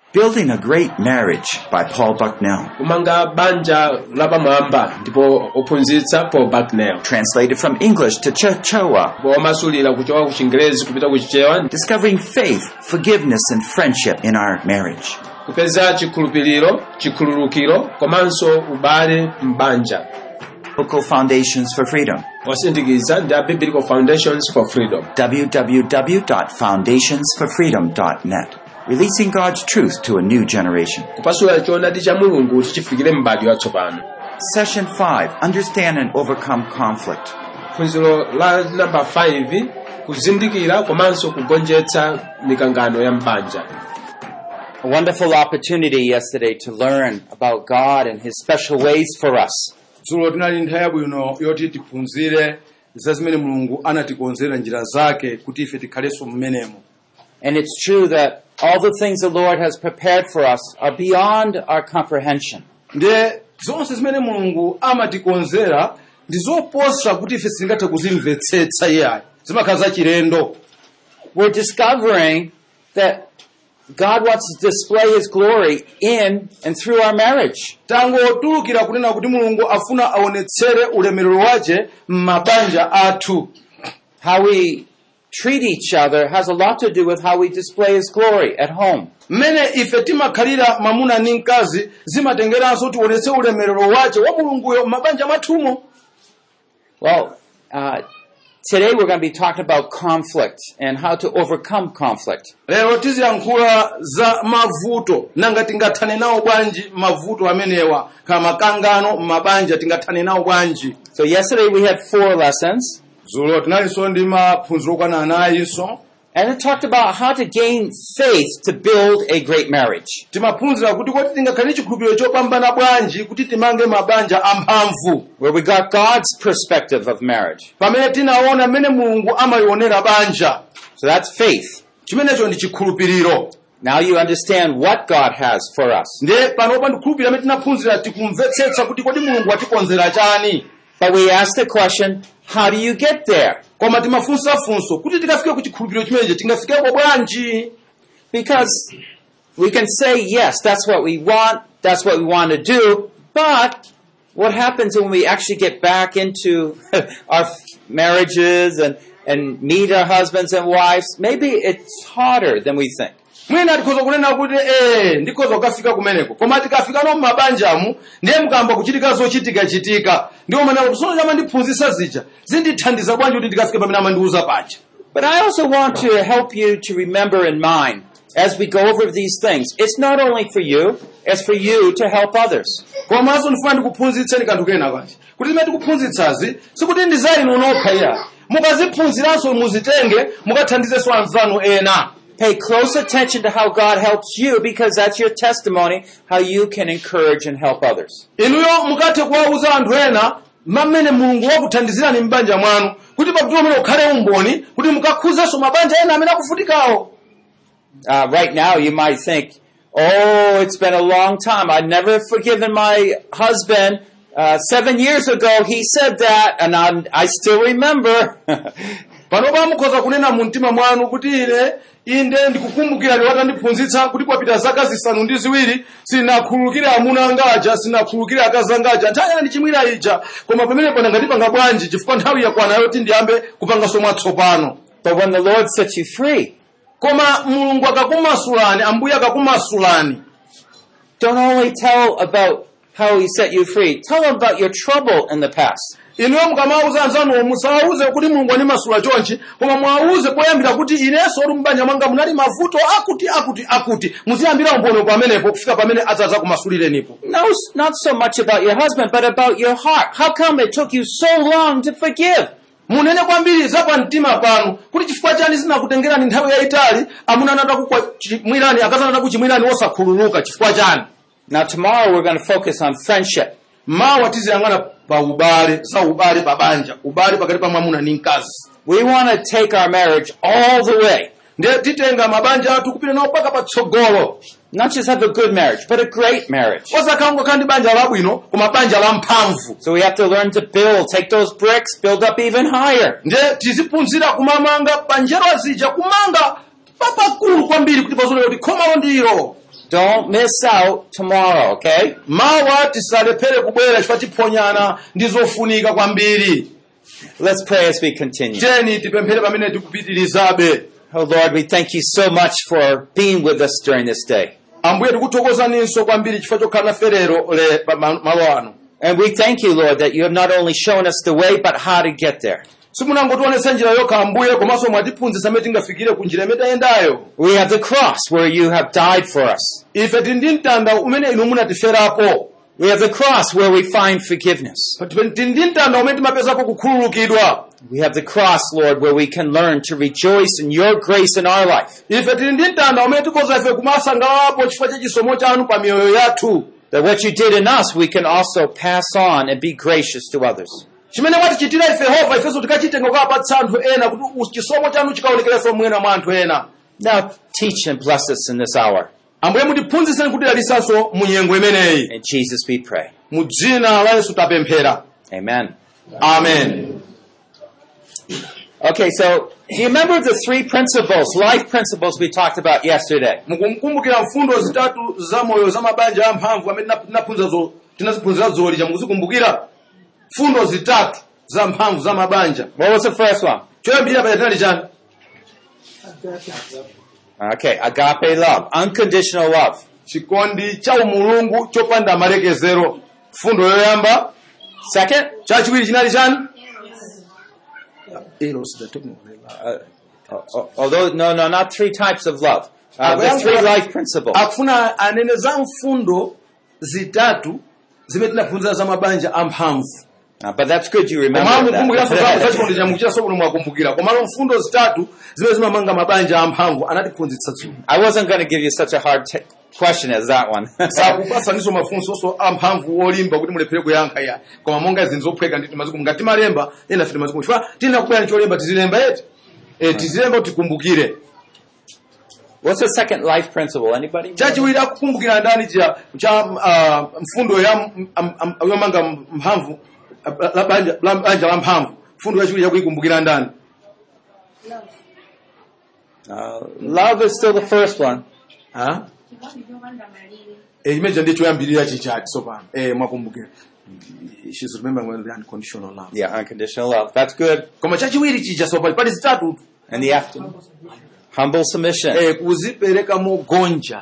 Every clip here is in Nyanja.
Building a Great Marriage by Paul Bucknell. kumanga banja lapamwamba ndipo ophunzitsa paul bucknell Translated from English to Chichewa. womasulira kuchoka ku chingerezi kupita ku chichewa Discovering faith, forgiveness, and friendship in our marriage. kupeza chikhulupiriro chikhululukiro komanso ubale m'banja Biblical Foundations for Freedom. osindikiza ndi a biblical foundations for freedom www.foundationsforfreedom.net. Releasing God's truth to a new generation. kupasula choonadi cha mulungu kuti chifikire m'bado watsopano Session 5 Understand and Overcome Conflict. phunziro la namba 5 kuzindikira komanso kugonjetsa mikangano ya m'banja a wonderful opportunity yesterday to learn about God and His special ways for us. dzulo tinali nthawi yabwino yoti tiphunzire za zimene mulungu anatikonzera njira zake kuti ife tikhalenso mmenemo And it's true that all the things the Lord has prepared for us are beyond our comprehension. ndiye zonse zimene mulungu amatikonzera ndi zoposa kuti ife sitingathe kuzimvetsetsa iyayi zimakhala zachilendo We're discovering that God wants to display His glory in and through our marriage. tangotulukira kunena kuti mulungu afuna aonetsere ulemerero wace m'mabanja athu How we treat each other has a lot to do with how we display His glory at home. mmene ife timakhalira mwamuna ndi mkazi zimatengeranso tionetse ulemerero wace wa mulunguyo m'mabanja mwathumo Well, uh, today we're going to be talking about conflict and how to overcome conflict. lero tiziyankhula za mavuto nanga tingathane nawo bwanji mavuto amenewa khala makangano m'mabanja tingathane nawo bwanji So yesterday we had four lessons, dzulo tinalinso ndi maphunziro okwana anayinso and it talked about how to gain faith to build a great marriage. timaphunzira kuti kodi tingakhale chikhulupiriro chopambana bwanji kuti timange mabanja amphamvu Where we got God's perspective of marriage. pamene tinaona mmene mulungu amayionera banja So that's faith. chimenecho ndi chikhulupiriro Now you understand what God has for us. ndiye panopa ndikhulupirira amene tinaphunzira tikumvetsetsa kuti kodi mulungu watikonzera chani But we ask the question, how do you get there? koma timafunsafunso kuti tikafike ku chikhulupiriro chimenechi tingafikeko bwanji Because we can say, yes, that's what we want, that's what we want to do, but what happens when we actually get back into our marriages and, and meet our husbands and wives? Maybe it's harder than we think. mwina tikhoza kunena kuti ee ndikhoza kukafika kumeneko koma tikafika no mmabanjamu ndiye mukamba kuchitika zochitikachitika ndiwo manena kuti sono chamandiphunzitsa zija zindithandiza bwanji kuti ndikafike pamene amandiuza paja But I also want to help you to remember in mind as we go over these things. It's not only for you, it's for you to help others. komanso ndifuna ndikuphunzitseni kanthu kena kachi kuti zimene tikuphunzitsazi sikuti ndi za inu nokha iya mukaziphunziranso muzitenge mukathandizenso anzanu ena Pay close attention to how God helps you because that's your testimony, how you can encourage and help others. inuyo mukathe kuwauza anthu ena mmene mulungu wakuthandizirani m'banja mwanu kuti pakuti pamene ukhale umboni kuti mukakhudzenso mabanja ena amene akuvutikawo Uh, right now, you might think, oh, it's been a long time. I've never forgiven my husband. Uh, seven years ago, he said that, and I'm, I still remember. panopa mukhoza kunena mu mtima mwanu kuti ine inde ndikukumbukirani watandiphunzitsa kuti kwapita zaka zisanu ndi ziwiri sinakhululukire amuna angaja sinakhululukire akazi angaja nthawi ina ndichimwira ija koma pamene pana ngatipanga bwanji chifukwa nthawi yakwana yoti ndiyambe kupanganso mwatsopano but when the Lord sets you free, koma mulungu akakumasulani ambuye akakumasulani don't only tell about how he set you free, tell them about your trouble in the past. inuyo mukamawuza anzanuwo musawawuze kuti mulungu animasula chonchi koma mwawuze poyambira kuti inenso uli mbanja mwanga munali mavuto akuti akuti akuti muziyambira umboni pamenepo kufika pamene adzaza kumasulirenipo No, not so much about your husband, but about your heart. How come it took you so long to forgive? munene kwambiri za pamtima panu kuti chifukwa chani zinakutengerani nthawi yayitali amuna anatakuchimwirani akazi anatakuchimwirani wosakhululuka chifukwa chani Now tomorrow we're going to focus on friendship. mawa tiziyang'ana pa ubale za ubale pa banja ubale pakati pa mwamuna ndi mkazi We want to take our marriage all the way. ndiye titenga mabanja athu kupita nawo mpaka patsogolo Not just have a good marriage, but a great marriage. osakhala ngokhala ndi banja labwino koma banja la mphamvu So we have to learn to build, take those bricks, build up even higher. ndiye tiziphunzira kumamanga panjero azija kumanga papakulu kwambiri kuti pazolewa kuti khomalo ndilo Don't miss out tomorrow, okay? mawa tisalephere kubwera chifukwa tiphonyana ndi zofunika kwambiri Let's pray as we continue. tiyeni tipemphere pamene tikupitirizabe Oh Lord, we thank you so much for being with us during this day. ambuye tikuthokozaninso kwambiri chifukwa chokhala nafe lero le pa ma- malo ano And we thank you, Lord, that you have not only shown us the way, but how to get there. simunangotionetsa njira yokha ambuye komanso mwatiphunzitsa imene tingafikire ku njira imene tayendayo We have the cross where you have died for us. ife tili ndi mtanda umene inu munatiferapo We have the cross where we find forgiveness. tili ndi mtanda umene timapezapo kukhululukidwa We have the cross, Lord, where we can learn to rejoice in your grace in our life. ife tili ndi mtanda umene tikoza ife kumasangalapo chifukwa cha chisomo chanu pa miyoyo yathu That what you did in us, we can also pass on and be gracious to others. chimene mwatichitira ife yehova ifenso tikachitenga kukapatsa anthu ena kuti u- chisomo chanu chikaonekerenso mwina mwa anthu ena Now teach and bless us in this hour. ambuye mutiphunzitseni kuti dalisanso mu nyengo imeneyi In Jesus we pray. mu dzina la yesu tapemphera Amen. amen Okay, so do you remember the three principles, life principles we talked about yesterday? mukumkumbukira mfundo zitatu za moyo za mabanja amphamvu amene tinap- tinaphunzira zo- tinaziphunzira zolija mukuzikumbukira mfundo zitatu za mphamvu za mabanja What was the first one? choyambirira paja tinali chani Okay, agape love, unconditional love. chikondi cha umulungu chopanda malekezero mfundo yoyamba Second, chachiwiri chinali chani uh, uh, although no, no, not three types of love. Uh, the Well, three well- life principles. akufuna anene za mfundo zitatu zimene tinaphunzira za mabanja amphamvu Uh, but that's good you komalo remember mukumbukiranso za that. chikondi cha mukuchira sokuno mwakumbukira komalo mfundo zitatu zimene zimamanga mabanja amphamvu anatiphunzitsa dzulo I wasn't going to give you such a hard t- question as that one. sakupasaniso mafunsonso amphamvu olimba kuti mulephere kuyankha ya koma monga zinthu zophweka nditi mazikumu ngati timalemba ena fiti mazikumu chifukwa tiyena kubwera cholemba tizilemba yeti e, tizilemba kuti tikumbukire What's the second life principle? Anybody? chachiwiri akukumbukira ndani cha, cha uh, mfundo ya m- am- am- yomanga mphamvu uh, la banja la banja la mphamvu mfundo yachiwiri yakuyikumbukira ndani Uh, love is still the first one. ha Eh, imeja ndicho yambirira chichati sopano eh mwakumbukira she's remembering the unconditional love Yeah, unconditional love. That's good. koma chachiwiri chija sopano pali zitatu And the afternoon. Humble submission. eh kuzipereka mogonja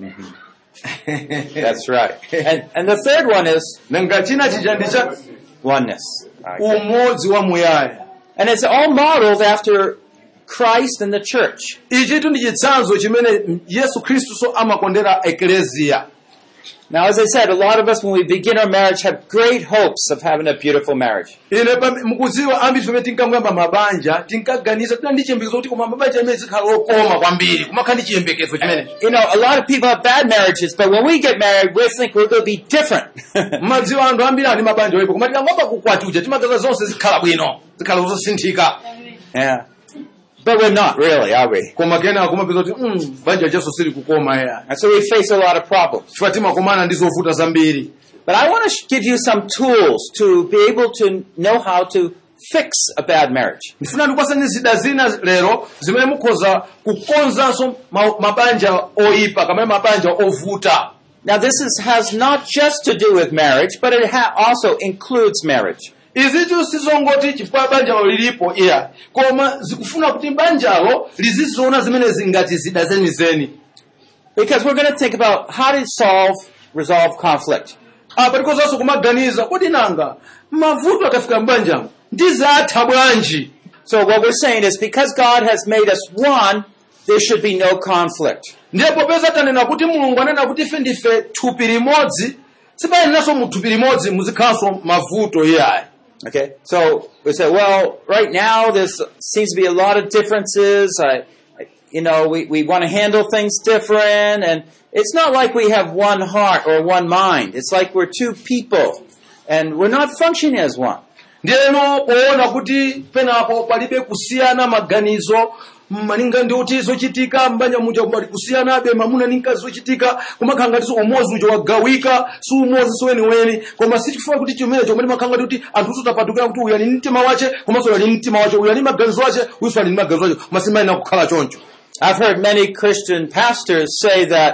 That's right. And, and the third one is nanga china chija ndicha oneness. Okay. umodzi wa muyaya And it's all modeled after Christ and the church. ichitu ndi chitsanzo chimene yesu khristu so amakondera ekleziya Now, as I said, a lot of us, when we begin our marriage, have great hopes of having a beautiful marriage. ine pam- mukudziwa ambiri pamene tinkamuyamba mabanja tinkaganiza tina ndi chiyembekezo kuti koma mabanja amene zikhala okoma kwambiri kumakhala ndi chiyembekezo chimenecho You know, a lot of people have bad marriages, but when we get married, we think we're going to be different. mmadziwa anthu ambiri ali mabanja oyipa koma tikangomba kukwatiwa timaganiza zonse zikhala bwino zikhala zosinthika yeah. But we're not really, are we? koma kena kumapeza kuti mm, banja jaso sili kukoma ya And so we face a lot of problems. chifukwa timakomana ndi zovuta zambiri But I want to sh- give you some tools to be able to know how to fix a bad marriage. ndifuna ndikupatsani zida zina lero zimene mukhoza kukonzanso ma- mabanja oyipa kamene mabanja ovuta Now, this is, has not just to do with marriage, but it ha- also includes marriage. izitu sizongoti chifukwa banjalo lilipo iya koma zikufuna kuti banjalo liziziona zimene zingati zida zenizeni Because we're going to think about how to solve, resolve conflict. apa tikozanso kumaganiza kodi nanga mavuto akafika mbanjamo ndizatha bwanji So what we're saying is because God has made us one, there should be no conflict. ndiye popeza tanena kuti mulungu anena kuti ife ndife thupi limodzi sipayeneranso mu thupi limodzi muzikhalanso mavuto iyayi Okay? So we say, well, right now there seems to be a lot of differences. I, I- you know, we, we want to handle things different and it's not like we have one heart or one mind. It's like we're two people and we're not functioning as one. ndiyeno poona kuti penapo palibe kusiyana maganizo malinga ndi kuti zochitika mbanja muja pali kusiyanabe mamuna ndi mkazi zochitika kumakhala ngatinso umodzi uja wagawika si umodzi si weniweni koma sichifuna kuti chimene chomwe timakhala ngati kuti anthu tutapatukira kuti uyu ali ndi mtima wace komanso uyu ali ndi mtima wace uyu ali ndi maganizo ace uyuso ali ndi maganizo ace koma simayenera kukhala choncho I've heard many Christian pastors say that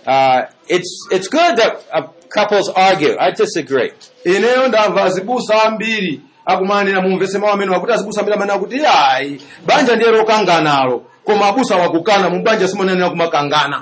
Uh, it's it's good that uh, couples argue. I disagree. ineyo ndamva azibusa ambiri akumanena mumvese mawu amene wakuti azibusa ambiri amanena kuti ayi banja ndiye lokanganalo koma abusa wakukana mu banja simonenera kumakangana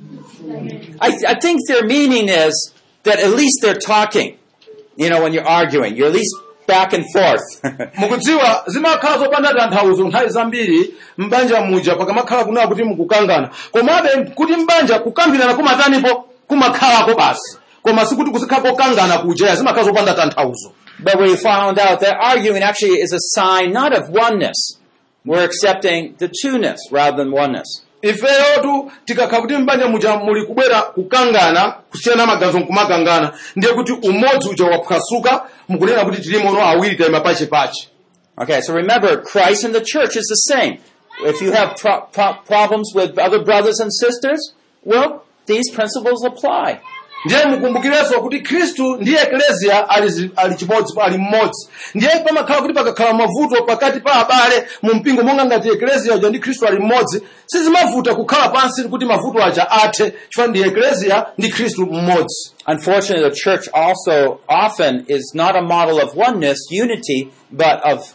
I, I think their meaning is that at least they're talking. You know, when you're arguing, you're at least back and forth. mukudziwa zimakhala zopanda tanthauzo nthawi zambiri mbanja muja pakamakhala kunena kuti mukukangana komabe kuti mbanja kukambirana kumatanipo kumakhalako basi koma sikuti kuzikhala kokangana kuja zimakhala zopanda tanthauzo but we found out that arguing actually is a sign not of oneness. We're accepting the two-ness rather than oneness. ifeyotu tikakhala kuti mbanja muja muli kubwera kukangana kusiyana maganizo nkumakangana ndiye kuti umodzi uja waphwasuka mukunena kuti tilimono awiri tayima pachipachi Okay, so remember, Christ and the church is the same. If you have pro- pro- problems with other brothers and sisters, well, these principles apply. ndiye mukumbukirenso kuti khristu ndi ekleziya ali zi- ali chimodzi ali mmodzi ndiye pamakhala kuti pakakhala mavuto pakati pa abale mu mpingo monga ngati ekleziya uja ndi khristu ali mmodzi sizimavuta kukhala pansi kuti mavuto aja athe chifukwa ndi ekleziya ndi khristu mmodzi Unfortunately, the church also often is not a model of oneness, unity, but of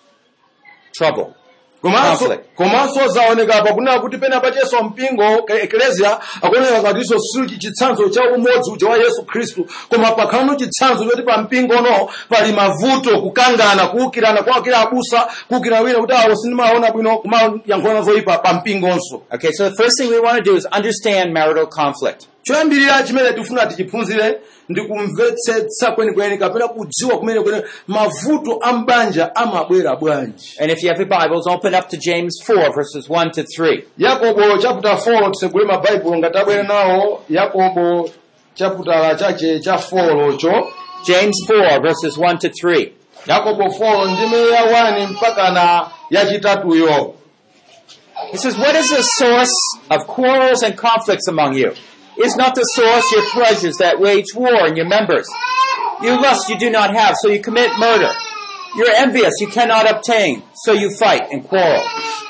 trouble. komanso Conflict. komanso zaoneka pakunena kuti pena pachenso mpingo ka- ekleziya akuoneka ngatinso sili chitsanzo cha umodzi uja wa yesu khristu koma pakhalano chitsanzo choti pa mpingono pali mavuto kukangana kuwukirana kuwakira abusa kuwukira wina kuti awo sindimaona bwino kumayankhulana zoyipa pa mpingonso Okay, so the first thing we want to do is understand marital conflict. choyambirira chimene tifuna tichiphunzire ndi kumvetsetsa kwenikweni kapena kudziwa kumene kwene mavuto a mbanja amabwera bwanji And if you have your Bibles, open up to James 4, verses 1 to 3. yakobo chapter 4 tisegule mabaibulo ngati abwere nawo yakobo chaputala chache cha 4 cho James 4, verses 1 to 3. yakobo 4 ndime ya 1 mpaka na yachitatuyo He says, What is the source of quarrels and conflicts among you? Is not the source your pleasures that wage war in your members? You lust, you do not have, so you commit murder. You're envious, you cannot obtain, so you fight and quarrel.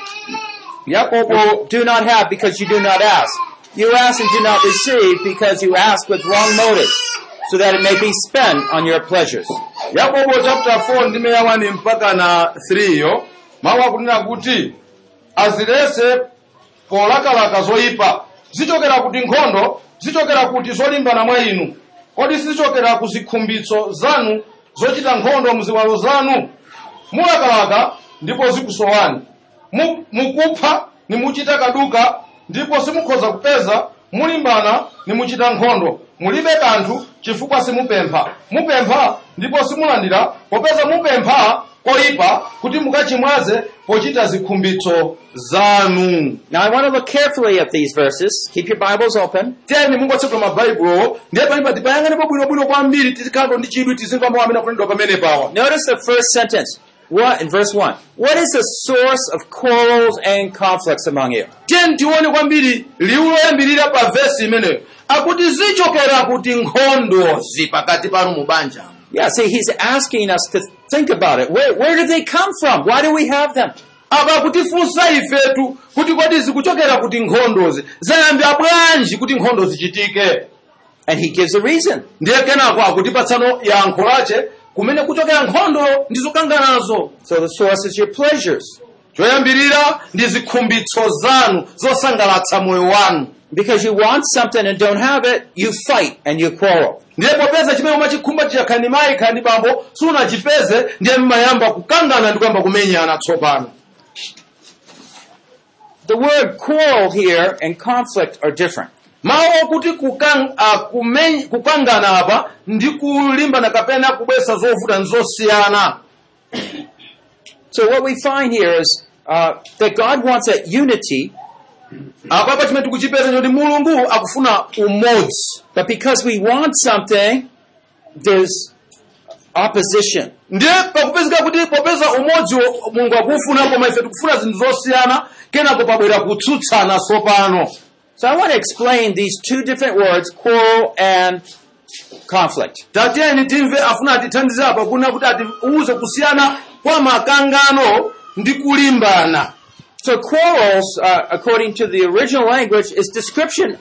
yakobo Do not have because you do not ask. You ask and do not receive because you ask with wrong motives, so that it may be spent on your pleasures. yakobo chapter 4 ndime ya 1 mpaka na 3 yo mawu akunena kuti azilese polakalaka zoyipa zichokera kuti nkhondo zichokera kuti zolimbana mwa inu kodi sizichokera ku zikhumbitso zanu zochita nkhondo muziwalo zanu mulakalaka ndipo zikusowani Mu- mukupha nimuchita kaduka ndipo simukhoza kupeza mulimbana nimuchita nkhondo mulibe kanthu chifukwa simupempha mupempha ndipo simulandira popeza mupempha koyipa kuti mukachimwaze pochita zikhumbitso zanu Now I want to look carefully at these verses. Keep your Bibles open. tiyeni mungotsekula mabaibulo ndiye palipa tipayang'anepo bwinobwino kwambiri tizikhala ndi chidwi tizimva mawu amene akunenedwa pamene pawa Notice the first sentence. What in verse one? What is the source of quarrels and conflicts among you? tiyeni tione kwambiri liwu loyambirira pa vesi imeneyo akuti zichokera kuti nkhondozi pakati panu mu banja Yeah, see, he's asking us to think about it. Where, where did they come from? Why do we have them? apa kutifunsa ifetu kuti kodi zikuchokera kuti nkhondozi zayambira bwanji kuti nkhondo zichitike And he gives a reason. ndiye kenako akutipatsano yankho lache kumene kuchokera nkhondo ndi zokanganazo So the source is your pleasures. choyambirira ndi zikhumbitso zanu zosangalatsa moyo wanu Because you want something and don't have it, you fight and you quarrel. ndiye popeza chimene umachikhumba chiyakhani mayi khani bambo sunachipeze ndiye mmayamba kukangana ndi kuyamba kumenyana tsopano The word quarrel here and conflict are different. mawu okuti kukang, uh, kumen, kukangana apa ndi kulimbana kapena kubwesa zovuta ndi zosiyana So what we find here is uh, that God wants a unity, apa chimene tikuchipeza choti mulungu akufuna umodzi but because we want something, there's opposition. ndiye pakupezeka kuti popeza umodzi wo- mulungu akufuna koma ife tikufuna zinthu zosiyana kenako pabwera kutsutsana tsopano So I want to explain these two different words, quarrel and conflict. tatiyeni timve afuna atithandizire apa kuna kuti atiuze kusiyana kwa makangano ndi kulimbana So quarrels, uh, according to the original language, is description of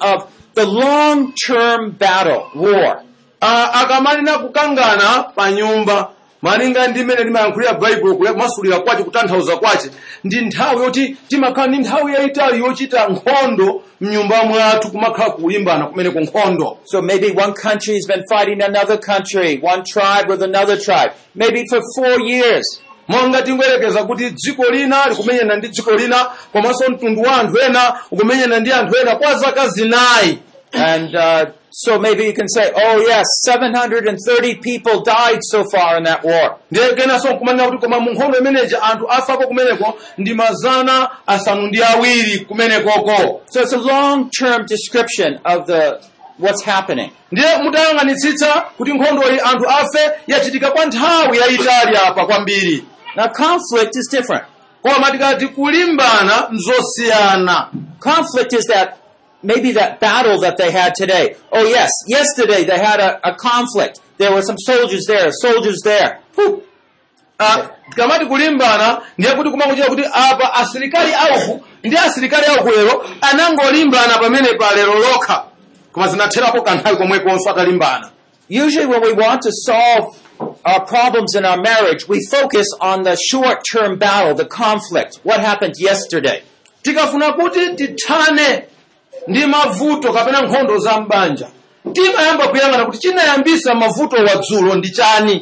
the long-term battle, war. Ah, akamalina kukangana pa nyumba malinga ndi mmene limayankhulira baibulo kule kumasulira kwace kutanthauza kwace ndi nthawi yoti timakhala ndi nthawi yayitali yochita nkhondo mnyumba mwathu kumakhala kulimbana kumene ku nkhondo So maybe one country has been fighting another country, one tribe with another tribe, maybe for four years. monga tingoyerekeza kuti dziko lina likumenyana ndi dziko lina komanso mtundu wa anthu ena ukumenyana ndi anthu ena kwa zaka zinayi And uh, so maybe you can say, oh yes, 730 people died so far in that war. ndiye kenanso nkumanena kuti koma mu nkhondo imeneji anthu afako kumeneko ndi mazana asanu ndi awiri kumenekoko So it's a long-term description of the what's happening. ndiye mutayang'anitsitsa kuti nkhondoyi anthu afe yachitika kwa nthawi yayitali apa kwambiri Now conflict is different. koma tikati kulimbana mzosiyana Conflict is that maybe that battle that they had today. Oh yes, yesterday they had a, a conflict. There were some soldiers there, soldiers there. Whew. Ah, tikamati kulimbana ndiye kuti kumakuchita kuti apa asilikali auku ndi asilikali auku lero anangolimbana pamene pa lero lokha koma zinatherapo kanthawi komwekonso atalimbana Usually when we want to solve our problems in our marriage, we focus on the short-term battle, the conflict. What happened yesterday? tikafuna kuti tithane ndi mavuto kapena nkhondo za mbanja timayamba kuyang'ana kuti chinayambisa mavuto wadzulo ndi chani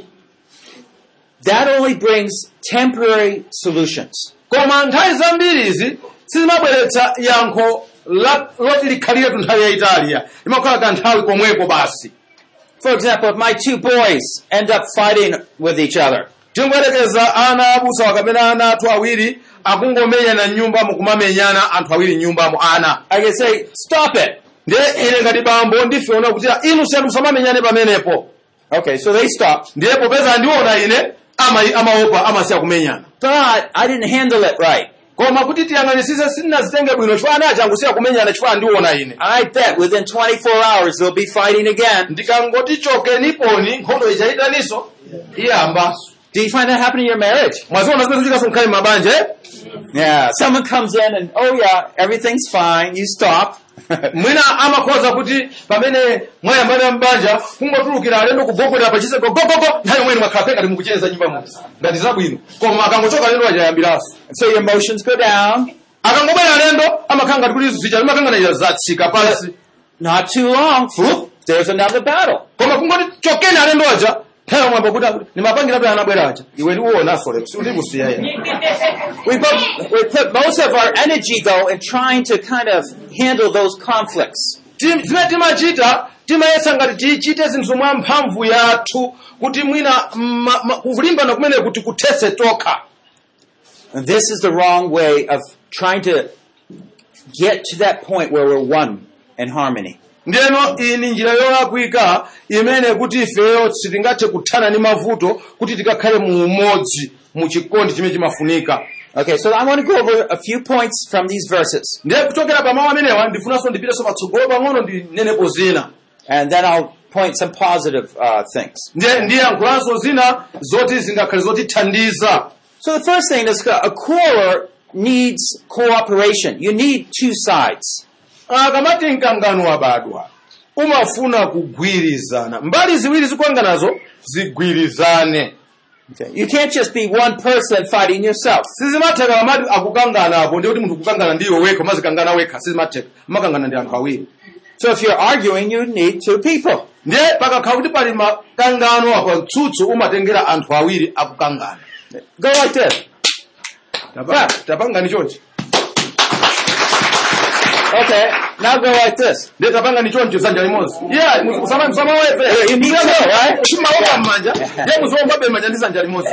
That only brings temporary solutions. koma nthawi zambirizi sizimabweretsa yankho la- loti likhalire tu nthawi yayitaliya limakhala kanthawi komweko basi For example, if my two boys end up fighting with each other, tingoyerekeza ana abusawa kapena ana athu awiri akungomenyana mnyumbamo kumamenyana anthu awiri mnyumbamo ana I can say, stop it. ndiye ine ngati bambo ndifeona kuti inu siyanu musamamenyane pamenepo Okay, so they stop. ndiye popeza andiona ine ama- amaopa amasiya kumenyana But I didn't handle it right. koma kuti tiyang'anisise sitinazitenge bwino chifukwa ana aja angusiya kumenyana chifukwa andiona ine I bet within 24 hours they'll be fighting again. ndikangoti chokeniponi nkhondo ichayitaninso iyambanso Do you find that happening in your marriage? mwaziona zimene zichikaso mkhale mabanja eh? Yeah. Someone comes in and, oh yeah, everything's fine. You stop. mwina amakhoza kuti pamene mwayambana mbanja kungotulukira alendo kugogolera pachiseko gogogo nthawi imweni mwakhala ngati mukucheza nyumba muno ngati zabwino koma akangochoka alendo achayambiranso so your emotions go down. akangobwera alendo amakhala ngati kuti zija limakanganira zatsika pansi Not too long. Whoop, there's another battle. koma kungoti chokeni alendo aja nthawi mwamba kuti nimapangira pe anabwera aja iwe ndiuonaso lero sindikusiya ine We, both, we put most of our energy though in trying to kind of handle those conflicts. Tim- zimene timachita timayesa ngati tichite zinthu mwa mphamvu yathu kuti mwina ma- ma- kulimbana kumene kuti kuthese tokha And this is the wrong way of trying to get to that point where we're one in harmony. ndiyeno iyi ndi njira yolakwika imene kuti ifeyo sitingathe kuthana ndi mavuto kuti tikakhale mu umodzi mu chikondi chimene chimafunika Okay, so I want to go over a few points from these verses, ndiye kuchokera pa mawu amenewa ndifunanso ndipiteso patsogolo pang'ono ndinenepo zina and then I'll point some positive uh, things. ndiye ndiyankhulanso zina zoti zingakhale zotithandiza So the first thing is a quarrel needs cooperation. You need two sides. akamati mkangano wabadwa umafuna kugwirizana mbali ziwiri zikukanganazo zigwirizane Okay. You can't just be one person fighting yourself. sizimatheka amati akukangana apo ndiye kuti munthu kukangana ndiyo wekha mazikangana wekha sizimatheka makangana ndi anthu awiri So if you're arguing, you need two people. ndiye pakakhala kuti pali makangano apa mtsutsu umatengera anthu awiri akukangana Go like this. Tapa- tapangani chonchi Okay. Now go like this. ndiye tapangani chonchi dzanja limodzi yeah musamawefe Yeah, you need to, right? chimaoka mmanja ndiye muziwombabe mmanja ndi dzanja limodzi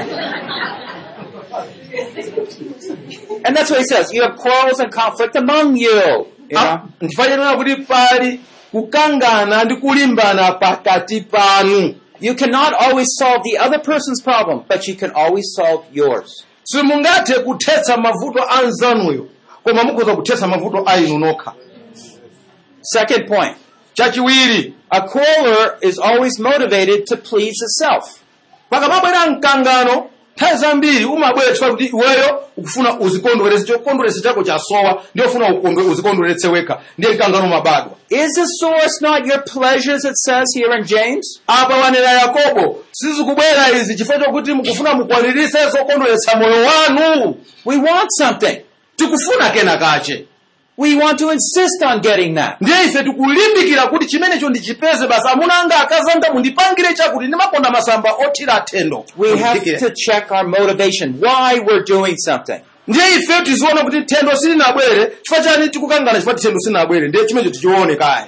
And that's what he says. You have quarrels and conflict among you. You know? ndifanyenera kuti pali kukangana ndi kulimbana pakati panu You cannot always solve the other person's problem, but you can always solve yours. simungathe kuthetsa mavuto a nzanuyo koma mukhoza kuthetsa mavuto a inu nokha Second point. chachiwiri A quarreler is always motivated to please itself. pakamabwera mkangano nthawi zambiri umabwera chifukwa kuti iweyo ukufuna uzikondweretse chokondweretsa chako chasowa ndiye ufuna ukondwe uzikondweretse wekha ndiye mkangano umabadwa Is the source not your pleasures, it says here in James? apa wanena yakobo sizikubwera izi chifukwa chokuti mukufuna mukwaniritse zokondweretsa moyo wanu We want something. tikufuna kena kache We want to insist on getting that. ndiye ife tikulimbikira kuti chimenecho ndichipeze basi amuna anga akazanga mundipangire chakuti ndimakonda masamba othira athendo We have Mundipikire. to check our motivation, why we're doing something. ndiye ife tiziona kuti thendo silinabwere chifukwa chani tikukangana chifukwa ti thendo silinabwere ndiye chimenecho tichione kaye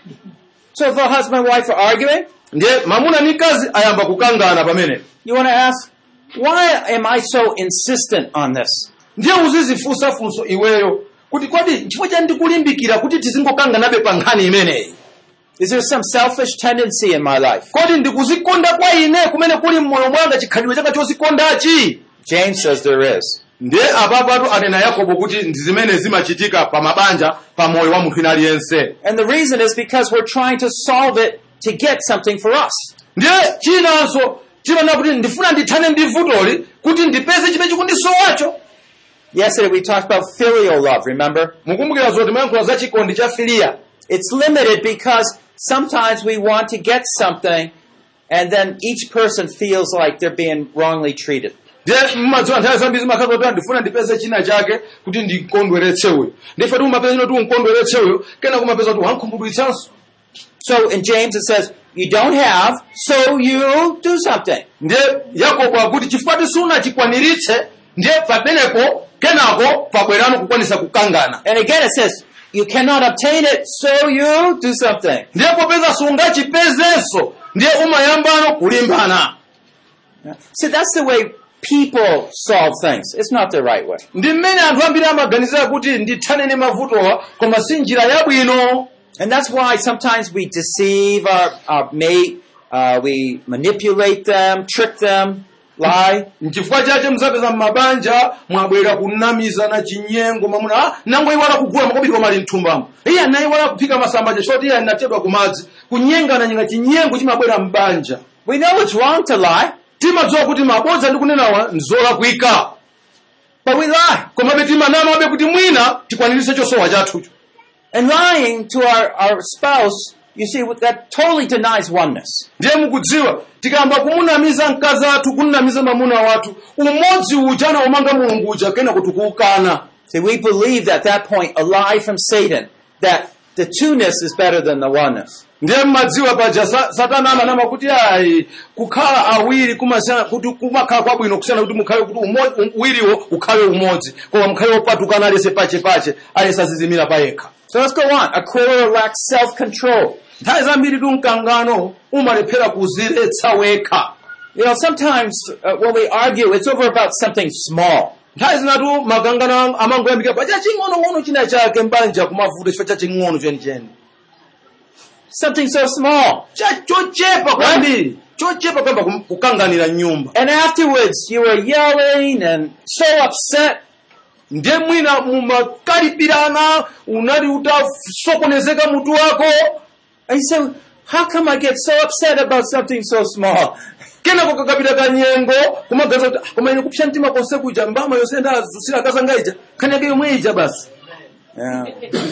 So if a husband and wife are arguing, ndiye mamuna ndi mkazi ayamba kukangana pamene you want to ask, why am I so insistent on this? ndiye uzizifunsa funso iweyo kuti kodi chifukwa chani ndikulimbikira kuti tizingokanganabe pa nkhani imeneyi Is there some selfish tendency in my life? kodi ndikuzikonda kwa ine kumene kuli mmoyo mwanga chikhalidwe changa chozikondachi James says there is. ndiye apapatu anena yakobo kuti ndi zimene zimachitika pa mabanja pa moyo wa munthu ina aliyense And the reason is because we're trying to solve it to get something for us. ndiye chinanso chimanena kuti ndifuna ndithane ndi vutoli kuti ndipeze chimene chikundisowacho Yesterday we talked about filial love, remember? mukumbukira zoti mayankhula za chikondi cha filiya It's limited because sometimes we want to get something and then each person feels like they're being wrongly treated. ndiye mmadziwa nthawi zambiri zimakhala kuti ndifuna ndipeze china chake kuti ndikondweretse uyo ndife ti umapeza kuti unkondweretse uyo kena kumapeza kuti wankhumbudwitsanso So in James it says, you don't have, so you do something. ndiye yakobo akuti chifukwa ti sunachikwaniritse ndiye pamenepo kenako pabwerano kukwanisa kukangana And again it says, you cannot obtain it, so you do something. ndiye popeza sungachipezenso ndiye umayambano kulimbana See, that's the way people solve things. It's not the right way. ndi mmene anthu ambiri amaganizira kuti ndithane ndi mavutowa koma si njira yabwino And that's why sometimes we deceive our, our mate, uh, we manipulate them, trick them, lie. nchifukwa chache muzapeza mmabanja mwabwera kunamizana chinyengo mamuna ah, nango iwala kugula makobiri mali mthumbamo iye anayiwala kuphika masamba chifukwa iye anatedwa kumadzi kunyengana nyenga chinyengo chimabwera mbanja We know it's wrong to lie, timadziwa kuti mabodza ndi kunenawa nzolakwika but we lie. komabe timanamabe kuti mwina tikwaniritse chosowa chathucho And lying to our, our spouse, you see, that totally denies oneness. ndiye mukudziwa tikamba kumunamiza mkazi athu kunamiza mamuna wathu umodzi uja anaumanga mulungu uja kena kuti kuukana See, we believe at that point a lie from Satan that the two-ness is better than the oneness. ndiye mmadziwa paja sa- satana amanama kuti ayi kukhala awiri kumasiyana kuti kumakhala kwabwino kusiyana kuti mukhale kuti umo- um- uwiriwo ukhale umodzi koma mukhale wopatukana alese pachepache alese azizimira payekha So let's go on. A quarrel lacks self-control. nthawi zambiri tu mkangano umalephera kuziretsa wekha You know, sometimes uh, when we argue, it's over about something small. nthawi zinatu makangano amangoyambika pa chaching'onong'ono china chake mbanja kumavuto chifukwa chaching'ono chenicheni Something so small. Cha- chochepa kwambiri chochepa kwamba kum- kukanganira nyumba And afterwards, you were yelling and so upset. ndiye mwina mumakalipirana unali utasokonezeka mutu wako And you say, how come I get so upset about something so small? kenako kakapita kanyengo kumagaza kuti "Ah, koma ine kupsha mtima konse kuja mbama yonse ndazusira akazanga ija khani yake yomwe ija basi Yeah.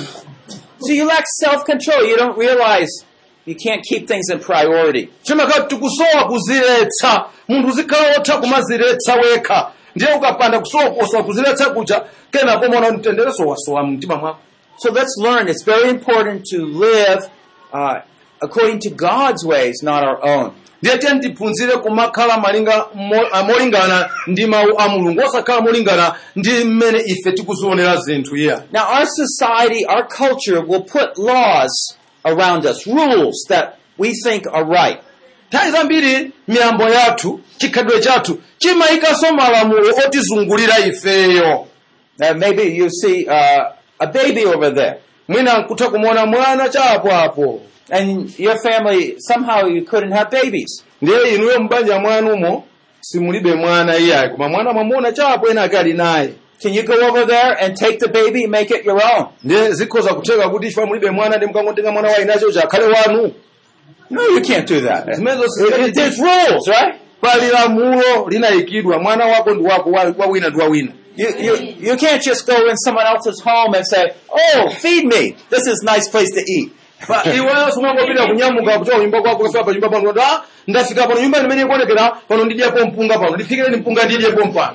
so you lack self-control. You don't realize you can't keep things in priority. chimakati tikusowa kuziretsa munthu uzikhala wotha kumaziretsa wekha ndiye ukapanda kusowa kusowa kuziretsa kuja kenako mona mtendereso wasowa mtima mwako So let's learn. It's very important to live uh, according to God's ways, not our own. ndiye tiye tiphunzire kumakhala malinga mo- ah, molingana ndi mawu a mulungu osakhala molingana ndi mmene ife tikuzionera zinthu iya Now, our society, our culture will put laws around us, rules that we think are right. nthawi zambiri miyambo yathu chikhalidwe chathu chimayikanso malamulo otizungulira ifeyo Now, maybe you see uh, a baby over there, mwina nkutha kumuona mwana chapo apo and your family somehow you couldn't have babies. ndiye inuyo mbanja mwanumo simulibe mwana iyayi koma mwana mwamuona chapo ena ake ali naye Can you go over there and take the baby and make it your own? ndiye zikhoza kutheka kuti ife mulibe mwana ndi mukangotenga mwana wa inacho chakhale wanu No, you can't do that. Zimenezo It- it- There's rules, right? pali lamulo linayikidwa mwana wako ndi wako wa wa wina ndi wa wina You, you, you can't just go in someone else's home and say, oh, feed me. This is a nice place to eat. Pa- iweyo sumangopita kunyamuka kuchoka kunyumba kwako kufika pa nyumba pano kuti ah ndafika pano nyumba imene ikuonekera pano ndidyepo mpunga pano ndiphikireni mpunga ndidyepo mpano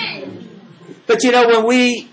But you know, when we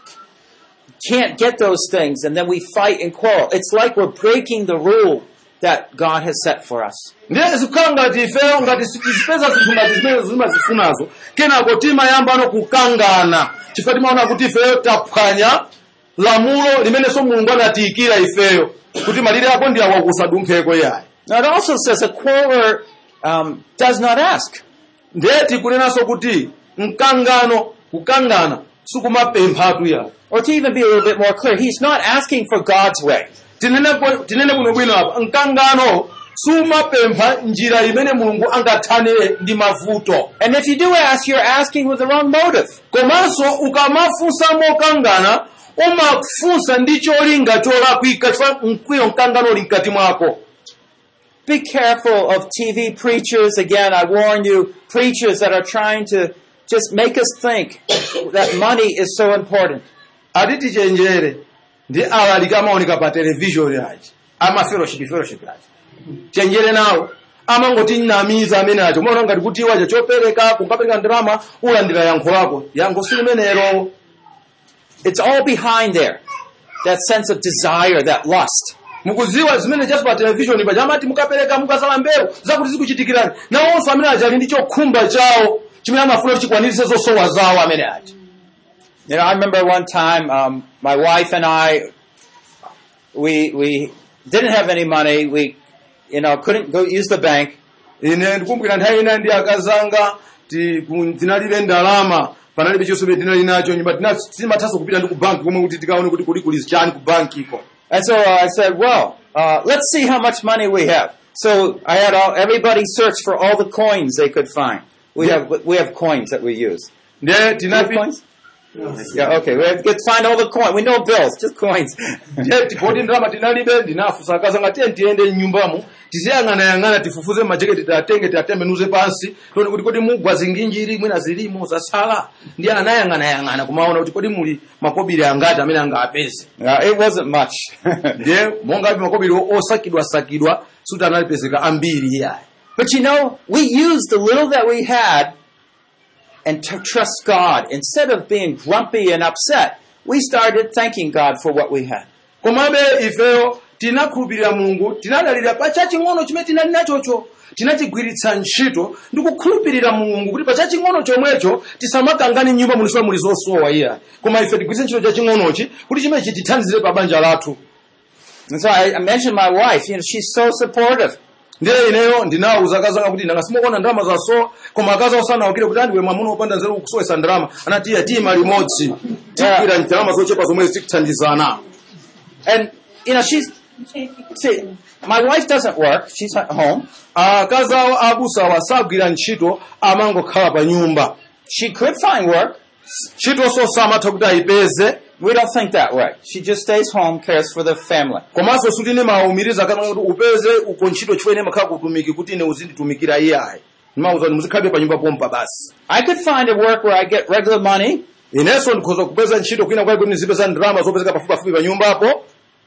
can't get those things and then we fight and quarrel, it's like we're breaking the rule that God has set for us. ndiye zikukhala ngati ifeyo ngati tizipeza zinthu ngati zimene zimazifunazo kenako timayambano kukangana chifukwa timaona kuti ifeyo taphwanya lamulo limenenso mulungu anatiyikira ifeyo kuti malire ako ndi awa kusadumpheko yayi Now it also says a quarreler um, does not ask. ndiye tikunenanso kuti mkangano kukangana sikumapemphatu yayi Or to even be a little bit more clear, he's not asking for God's way. tinene bwe- tinene bwinobwino apa mkangano sumapempha njira imene mulungu angathanire ndi mavuto And if you do ask, you're asking with the wrong motive. komanso ukamafunsa mokangana umafunsa ndi cholinga cholakwika chifukwa mkwiyo mkangano uli mkati mwako Be careful of TV preachers. Again, I warn you, preachers that are trying to just make us think that money is so important. ati tichenjere ndi alaliki amaoneka pa televishoni achi ama fellowship fellowship achi chenjere nawo amangotinamiza amene acho umaona ngati kuti wacha chopereka kunkapereka ndalama ulandira yankho lako yankho silimenero It's all behind there. That sense of desire, that lust. mukuziwa zimene chaso pa televishoni paja amati mukapereka mukasala mbewu zakuti zikuchitikirani nawonso amene aja ali ndi chokhumba chawo chimene amafuna kuti chikwanirise zosowa zawo amene aja You know, I remember one time, um, my wife and I, we, we didn't have any money. We, you know, couldn't go use the bank. ine ndikumbukira nthawi ina ndi akazanga ti- ku- tinalibe ndalama panalibe chonse chimene tinali nacho nyumba tina- timathanso kupita ndi ku banki komwe kuti tikaone kuti kuli kuli chani ku bankiko And so uh, I said, well, uh, let's see how much money we have. So I had all, everybody search for all the coins they could find. We have, we have coins that we use. ndiye Do you have tinapi coins? Yeah, okay. We have to find all the coins. We know bills, just coins. ndiye tipoti ndalama tinalibe ndinafunsa akazanga tiye tiyende mnyumbamo tiziyang'anayang'ana tifufuze majeketi tiatenge tiatembenuze pansi tione kuti kodi mugwa zinginjiri mwina zilimo zasala ndiye anayang'anayang'ana kumaona kuti kodi muli makobiri angati amene angapeze no, it wasn't much. ndiye mongapi makobiri osakidwasakidwa suti analipezeka ambiri iyayi but you know, we used the little that we had and to trust God. Instead of being grumpy and upset, we started thanking God for what we had. komabe ifeyo tinakhulupirira mulungu tinadalira pa chaching'ono chimene tinali nachocho tinachigwiritsa ntchito ndi kukhulupirira mulungu kuti pa chaching'ono chomwecho tisamakangani nyumba mulisowa muli zosowa iya koma ife tigwiritse ntchito chaching'onochi kuti chimenechi tithandizire pa banja lathu And so I, I mentioned my wife. You know, she's so supportive. ndiye ineyo ndinawuza akazanga kuti nanga simukuona ndalama zasowa koma akaza osanawukire kuti andiwe mwamuna wopanda nzeru kusowesa ndalama anati iya tima limodzi tikira ndalama zochepa zomwe tikuthandizana And, you know, she's, see, my wife doesn't work. She's at home. akazi awo abusawa sagwira ntchito amangokhala pa nyumba She could find work. ntchitonso samatha kuti ayipeze We don't think that way. She just stays home, cares for the family. komanso sutine maumiriza kana kuti upeze uko ntchito chifukwa ine makhala kutumiki kuti ine uzinditumikira iye ayi ndimauza kuti muzikhalabe pa nyumba pompa basi I could find a work where I get regular money, inenso ndikhoza kupeza ntchito kwina kwake kuti ndizipeza ndalama zopezeka pafupipafupi pa nyumbapo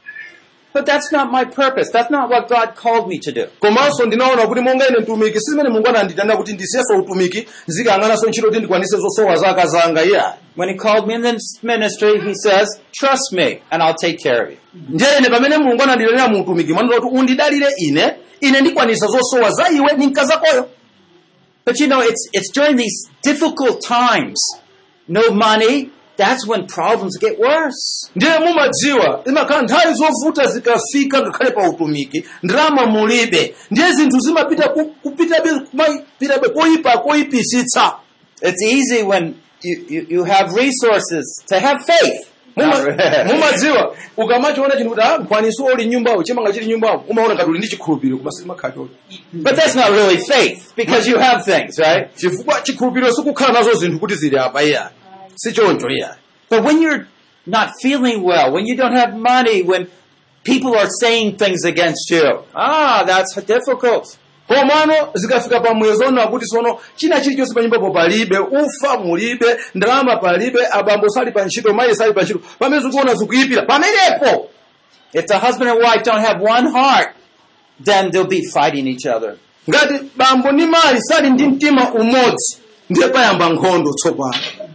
but that's not my purpose. That's not what God called me to do. komanso ndinaona kuti monga ine mtumiki si zimene mulungu ananditanira kuti ndisiyeso utumiki ndizikang'ananso ntchito kuti ndikwanise zosowa zaka zanga iye ayi When He called me in this ministry, He says, trust me and I'll take care of you. ndiye ine pamene mulungu ananditanira mu utumiki mwandiza kuti undidalire ine ine ndikwanisa zosowa za iwe ndi mkazakoyo But you know, it's, it's during these difficult times, no money, that's when problems get worse. ndiye mumadziwa imakhala nthawi zovuta zikafika ngakhale pa utumiki ndalama mulibe ndiye zinthu zimapita ku- kupitabe kumapitabe koyipa koyipisitsa It's easy when you, you, you have resources to have faith. Muma- mumadziwa ukamachiona chinthu kuti ah mkwaniso uli nyumbawo chimanga chili nyumbawo umaona ngati uli ndi chikhulupiriro koma simakhala choti But that's not really faith because you have things, right? chifukwa chikhulupiriro sikukhala nazo zinthu kuti zili apa iya si choncho iya But when you're not feeling well, when you don't have money, when people are saying things against you, ah, that's difficult. komano zikafika pamwezo ona kuti sono china chilichonse pa nyumbapo palibe ufa mulibe ndalama palibe abambo sali pa ntchito mayi sali pa ntchito pamene zikuona zikuyipira pamenepo If the husband and wife don't have one heart, then they'll be fighting each other. ngati bambo ndi mayi sali ndi mtima umodzi ndiye payamba nkhondo tsopano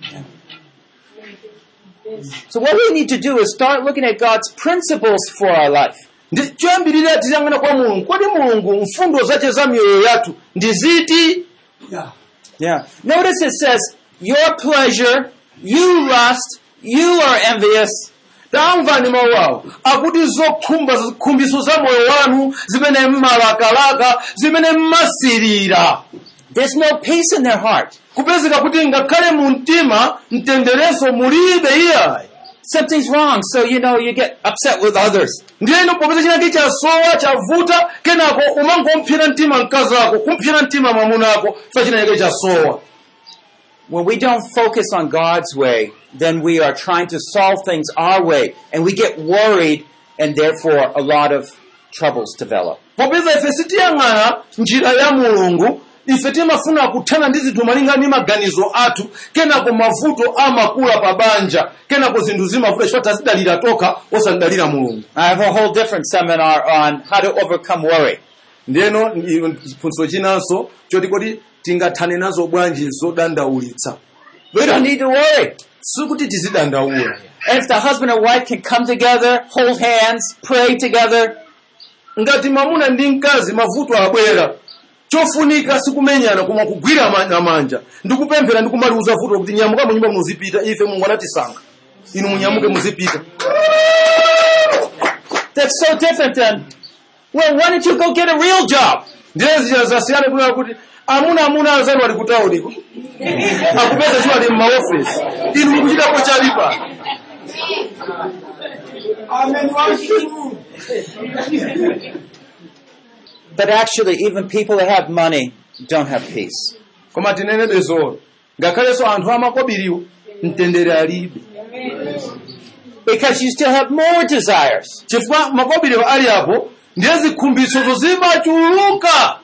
So what we need to do is start looking at God's principles for our life. ndi choyambirira tiyang'ana kwa mulungu kodi mulungu mfundo zace za miyoyo yathu ndi ziti Yeah. Notice it says, your pleasure, you lust, you are envious. tamvani mawu awo akuti zokhumba zikhumbiso za moyo wanu zimene mmalakalaka zimene mmasirira There's no peace in their heart. kupezeka kuti ngakhale mu mtima mtendereso mulibe iyayi Something's wrong, so you know you get upset with others. ndiyeno popeza chinake chasowa chavuta kenako umangompsera mtima mkazi wako kumpsera mtima mwamuna wako fa chinake chasowa When we don't focus on God's way, then we are trying to solve things our way, and we get worried, and therefore a lot of troubles develop. popeza ife sitiyang'ana njira ya mulungu ife timafuna kuthana ndi zinthu malinga ndi maganizo athu kenako mavuto amakula pa banja kenako zinthu zimavuta chifukwa tazidalira tokha osadalira mulungu I have a whole different seminar on how to overcome worry. ndiyeno chiphunzitso chinanso choti kodi tingathane nazo bwanji zodandaulitsa We don't need to worry. sikuti tizidandaula And if the husband and wife can come together, hold hands, pray together, ngati mamuna ndi mkazi mavuto abwera chofunika sikumenyana koma kugwira ma- manja ndikupemphera ndikumaliuza vuto kuti nyamuka munyumba muzipita ife mulungu anatisankha inu munyamuke muzipita that's so different than, well, why don't you go get a real job? ndiye zija zasiyana kunena kuti amuna amuna anzanu ali kutauniko akupeza chiwo ali mmaofesi inu mukuchitapo chalipa But actually, even people that have money don't have peace. koma tinenebe zolo ngakhalenso anthu amakobiriwo mtendere alibe Because you still have more desires. chifukwa makobiriwo ali apo ndiye zikhumbisozo zimachuluka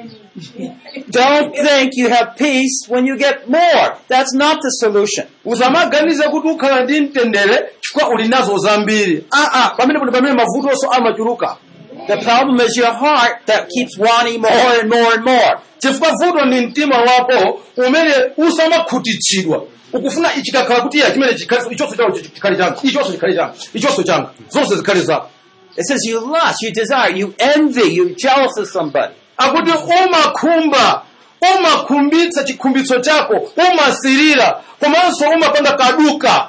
Don't think you have peace when you get more. That's not the solution. usamaganize kuti ukhala ndi mtendere chifukwa uli nazo zambiri aa pamene kuti pamene mavutonso amachuluka The problem is your heart that keeps wanting more and more and more. chifukwa vuto ndi mtima wako umene usamakhutitsidwa ukufuna chikakhala kuti iya chimene chikhale- ichonso chawo chikhale changa ichonso chikhale changa ichonso changa zonse zikhale zako It says you lust, you desire, you envy, you're jealous of somebody. akuti umakhumba umakhumbitsa chikhumbitso chako umasirira komanso umapanga kaduka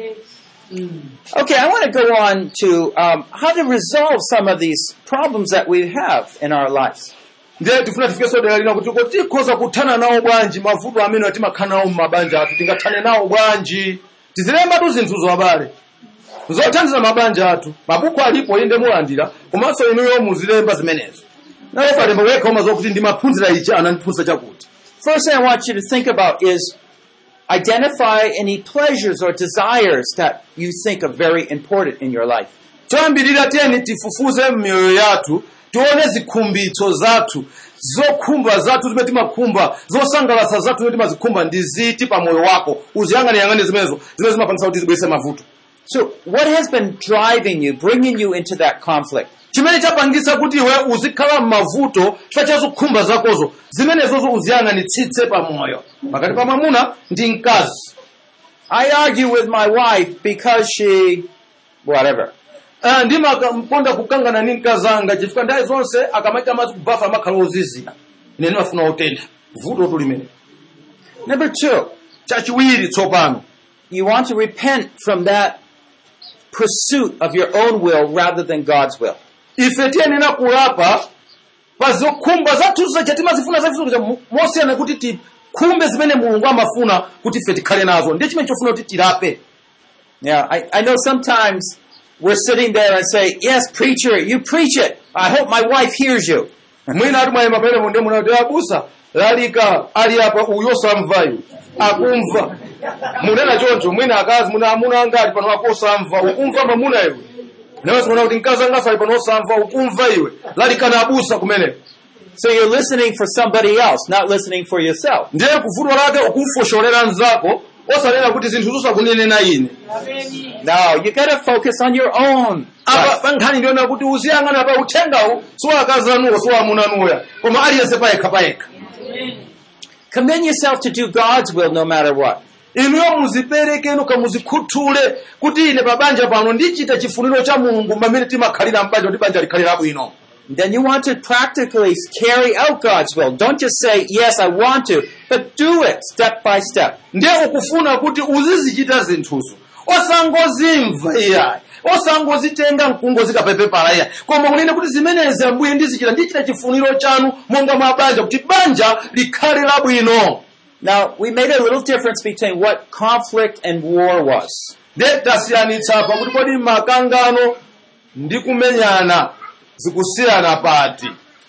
Okay, I want to go on to um, how to resolve some of these problems that we have in our lives. ndiye tifuna tifikenso dera lina kuti kodi tikhoza kuthana nawo bwanji mavuto amene timakhala nawo m'mabanja athu tingathane nawo bwanji tizilembatu zinthuzo abale zothandiza mabanja athu mabuku alipo inde mulandira komanso inuyo muzilemba zimenezo naye palemba wekha umaziwa kuti ndimaphunzira ichi anandiphunzitsa chakuti First thing I want you to think about is identify any pleasures or desires that you think are very important in your life. choyambirira tiyeni tifufuze m'miyoyo yathu tione zikhumbitso zathu zokhumba zathu zimene timakhumba zosangalatsa zathu zimene timazikhumba ndi ziti pa moyo wako uziyang'aniyang'ani zimenezo zimene zimapangisa kuti zibweretse mavuto So, what has been driving you, bringing you into that conflict? chimene chapangisa kuti iwe uzikhala m'mavuto chifukwa cha zokhumba zakozo zimenezozo uziyang'anitsitse pa moyo pakati pa mwamuna ndi mkazi I argue with my wife because she, whatever. Ah, ndimakonda kukangana ndi mkazi anga chifukwa ndaye zonse akamaita madzi kubafa amakhala ozizira ine ndimafuna otentha vuto tulimene Number two, chachiwiri tsopano you want to repent from that pursuit of your own will rather than God's will. ife tiyenera kulapa pa zokhumba zathu zacha timazifuna zafiso mosiyana kuti tikhumbe zimene mulungu amafuna kuti ife tikhale nazo ndiye chimene chofuna kuti tilape Yeah, I, I know sometimes we're sitting there and say, yes, preacher, you preach it. I hope my wife hears you. mwina ati mwayima pamene munde munati abusa lalika ali apa uyo samvayo akumva munena choncho mwina akazi muna amuna anga ali pano akosamva ukumva mamuna iwe nawenso muna kuti mkazi anga ali pano osamva ukumva iwe lalika na abusa kumeneko So you're listening for somebody else, not listening for yourself. ndiye kuvuto lake ukumfosholera mnzako osanena kuti zinthu zosakunenena ine No, you gotta focus on your own. apa pa nkhani ndiona kuti uziyang'ana pa uthengawu siwakazanuwo siwamunanuya koma aliyense payekha payekha Commit yourself to do God's will no matter what. inuyo muziperekeno kamuzikhuthule kuti ine pa banja pano ndichita chifuniro cha mulungu pamene timakhalira mbanja kuti banja likhalira bwino Then you want to practically carry out God's will. Don't just say, yes, I want to, but do it step by step. ndiye ukufuna kuti uzizichita zinthuzo osangozimva iyayi osangozitenga mkungozikapepepala iyayi koma kunena kuti zimenezi ambuye ndizichita ndichita chifuniro chanu monga mwa banja kuti banja likhale labwino Now, we made a little difference between what conflict and war was. ndiye tasiyanitsa pakuti kodi makangano ndi kumenyana zikusiyana pati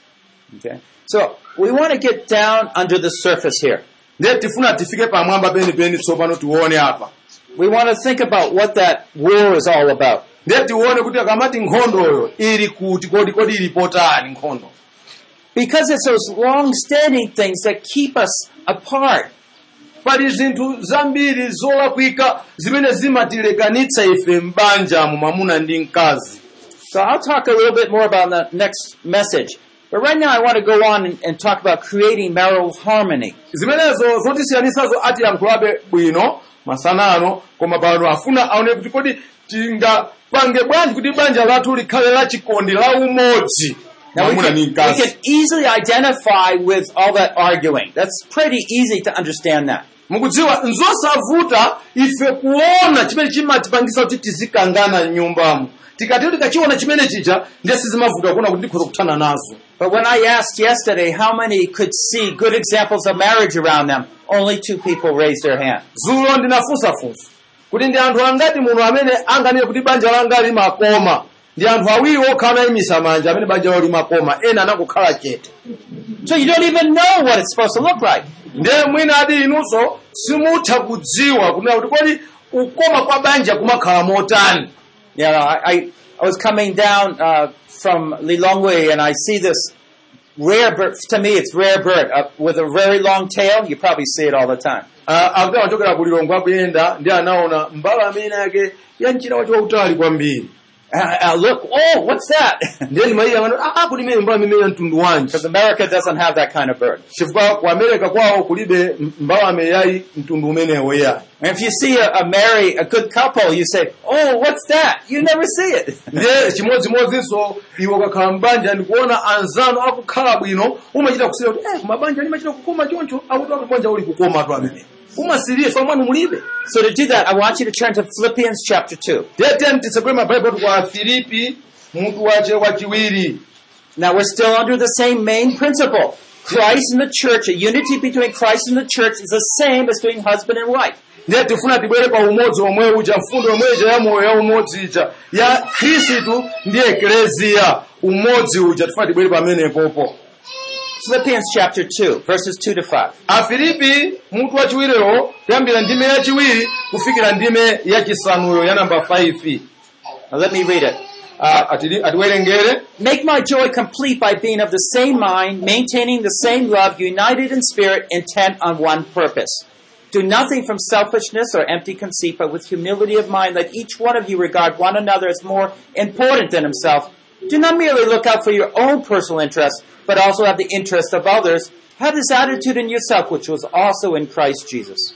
Okay? So, we want to get down under the surface here. ndiye tifuna tifike pamwamba penipeni tsopano tione apa We want to think about what that war is all about. ndiye tione kuti akamati nkhondoyo ili kuti kodi kodi ili potani nkhondo Because it's those long-standing things that keep us apart. pali zinthu zambiri zolakwika zimene zimatilekanitsa ife m'banjamu mwamuna ndi mkazi So I'll talk a little bit more about the next message. But right now I want to go on and, and talk about creating marital harmony. zimenezo zotisiyanisazo atiyankhulabe bwino masanano koma pano afuna aone kuti kodi tingapange bwanji kuti banja lathu likhale la chikondi la umodzi Now we mwamuna can, ndi we mkazi can easily identify with all that arguing. That's pretty easy to understand that. mukudziwa nzosavuta ife kuona chimene chimatipangisa kuti tizikangana m'nyumbamo tikati tikachiona chimene chija ndiye sizimavuta kuona kuti ndikhoza kuthana nazo But when I asked yesterday how many could see good examples of marriage around them, only two people raised their hand. dzulo ndinafunsafunsa kuti ndi anthu angati muno amene anganene kuti banja langa limakoma ndi anthu awiri okhala anayimisa manja amene banja lawo limakoma ena anakukhala chete So you don't even know what it's supposed to look like. ndiye mwina adi inunso simutha kudziwa kunena kuti kodi kukoma kwa banja kumakhala motani You know, I, I, I was coming down uh, from Lilongwe and I see this rare bird. To me, it's rare bird uh, with a very long tail. You probably see it all the time. Ah, akuti amachokera ku lilongwe akuyenda ndi anaona mbala amene yake ya mchira wacho wautali kwambiri And I, I look, oh, what's that? ndiye ndimayiya ah kuti imene mbala imene ya mtundu wanji Because America doesn't have that kind of bird. chifukwa ku america kwawo kulibe mbalame yayi mtundu umenewo yayi And if you see a, a marry a good couple, you say, oh, what's that? You never see it. ndiye chimodzimodzinso iwe ukakhala mbanja ndikuona anzanu akukhala bwino umachita kusira kuti eh mabanja limachita kukoma choncho akuti akubanja uli kukoma tu amene umasiriye fa mwanu mulibe So to do that, I want you to turn to Philippians chapter 2. ndiye tiye mtitsegule mabaibulo kwa filipi mutu wache wachiwiri Now we're still under the same main principle. Christ and the church, a unity between Christ and the church is the same as between husband and wife. ndiye tifuna tibwere pa umodzi omwe uja mfundo yomweja ya moyo ya umodzi ija ya khristu ndi ekleziya umodzi uja tifuna tibwere pamenepopo Philippians chapter 2, verses 2 to 5. afilipi mutu wachiwiriwo kuyambira ndime yachiwiri kufikira ndime yachisanuyo ya namba 5 Now let me read it. Ah, atili- atiwerengere Make my joy complete by being of the same mind, maintaining the same love, united in spirit, intent on one purpose. Do nothing from selfishness or empty conceit, but with humility of mind, let each one of you regard one another as more important than himself. Do not merely look out for your own personal interests, but also have the interest of others. Have this attitude in yourself, which was also in Christ Jesus.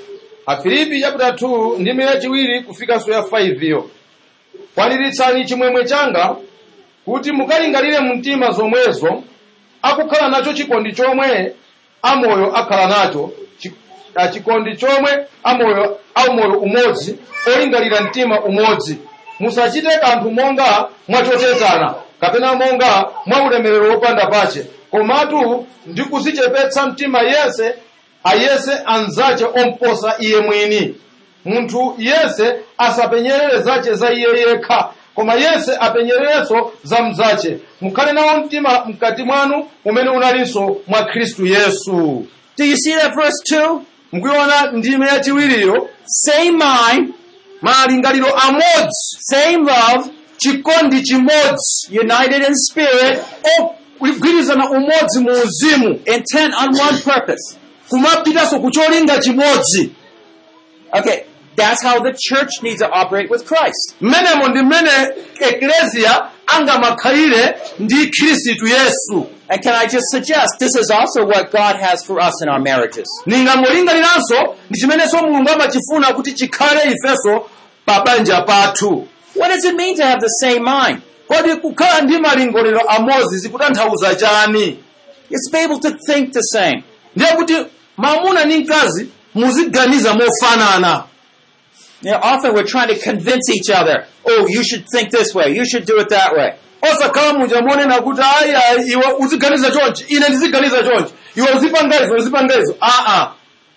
afilipi chapter 2 ndime yachiwiri kufikanso ya 5 iyo kwaniritsani chimwemwe changa kuti mukalingalire mumtima zomwezo akukhala nacho chikondi chomwe amoyo akhala nacho chi- ah, chikondi chomwe amoyo aumoyo umodzi olingalira mtima umodzi musachite kanthu monga mwachotetana kapena monga mwa ulemerero wopanda pache komatu ndi kuzichepetsa mtima yense ayese anzache omposa iye mwini munthu yese asapenyerere zache za iye yekha koma yese apenyererenso za mzache mukhale nawo mtima mkati mwanu umene unalinso mwa khristu yesu Do you see that verse 2? mukuiona ndime yachiwiriyo Same mind, malingaliro amodzi same love, chikondi chimodzi united in spirit, ogwiriza kusonkhana umodzi mu uzimu intent on one purpose. kumapitanso ku cholinga chimodzi Okay, that's how the church needs to operate with Christ. mmenemo ndi mmene ekleziya angamakhalire ndi khristu yesu And can I just suggest this is also what God has for us in our marriages? ningangolinganiranso ndi chimenenso mulungu amachifuna kuti chikhale ifenso pa banja pathu What does it mean to have the same mind? kodi kukhala ndi malingaliro amodzi zikutanthauza chani It's be able to think the same. ndiye kuti mamuna ndi mkazi muziganiza mofanana You know, often we're trying to convince each other, oh, you should think this way, you should do it that way. osakhala muja monena kuti ayi ayi iwe uziganiza chonchi ine ndiziganiza chonchi iwe uzipanga izo uzipanga izo aa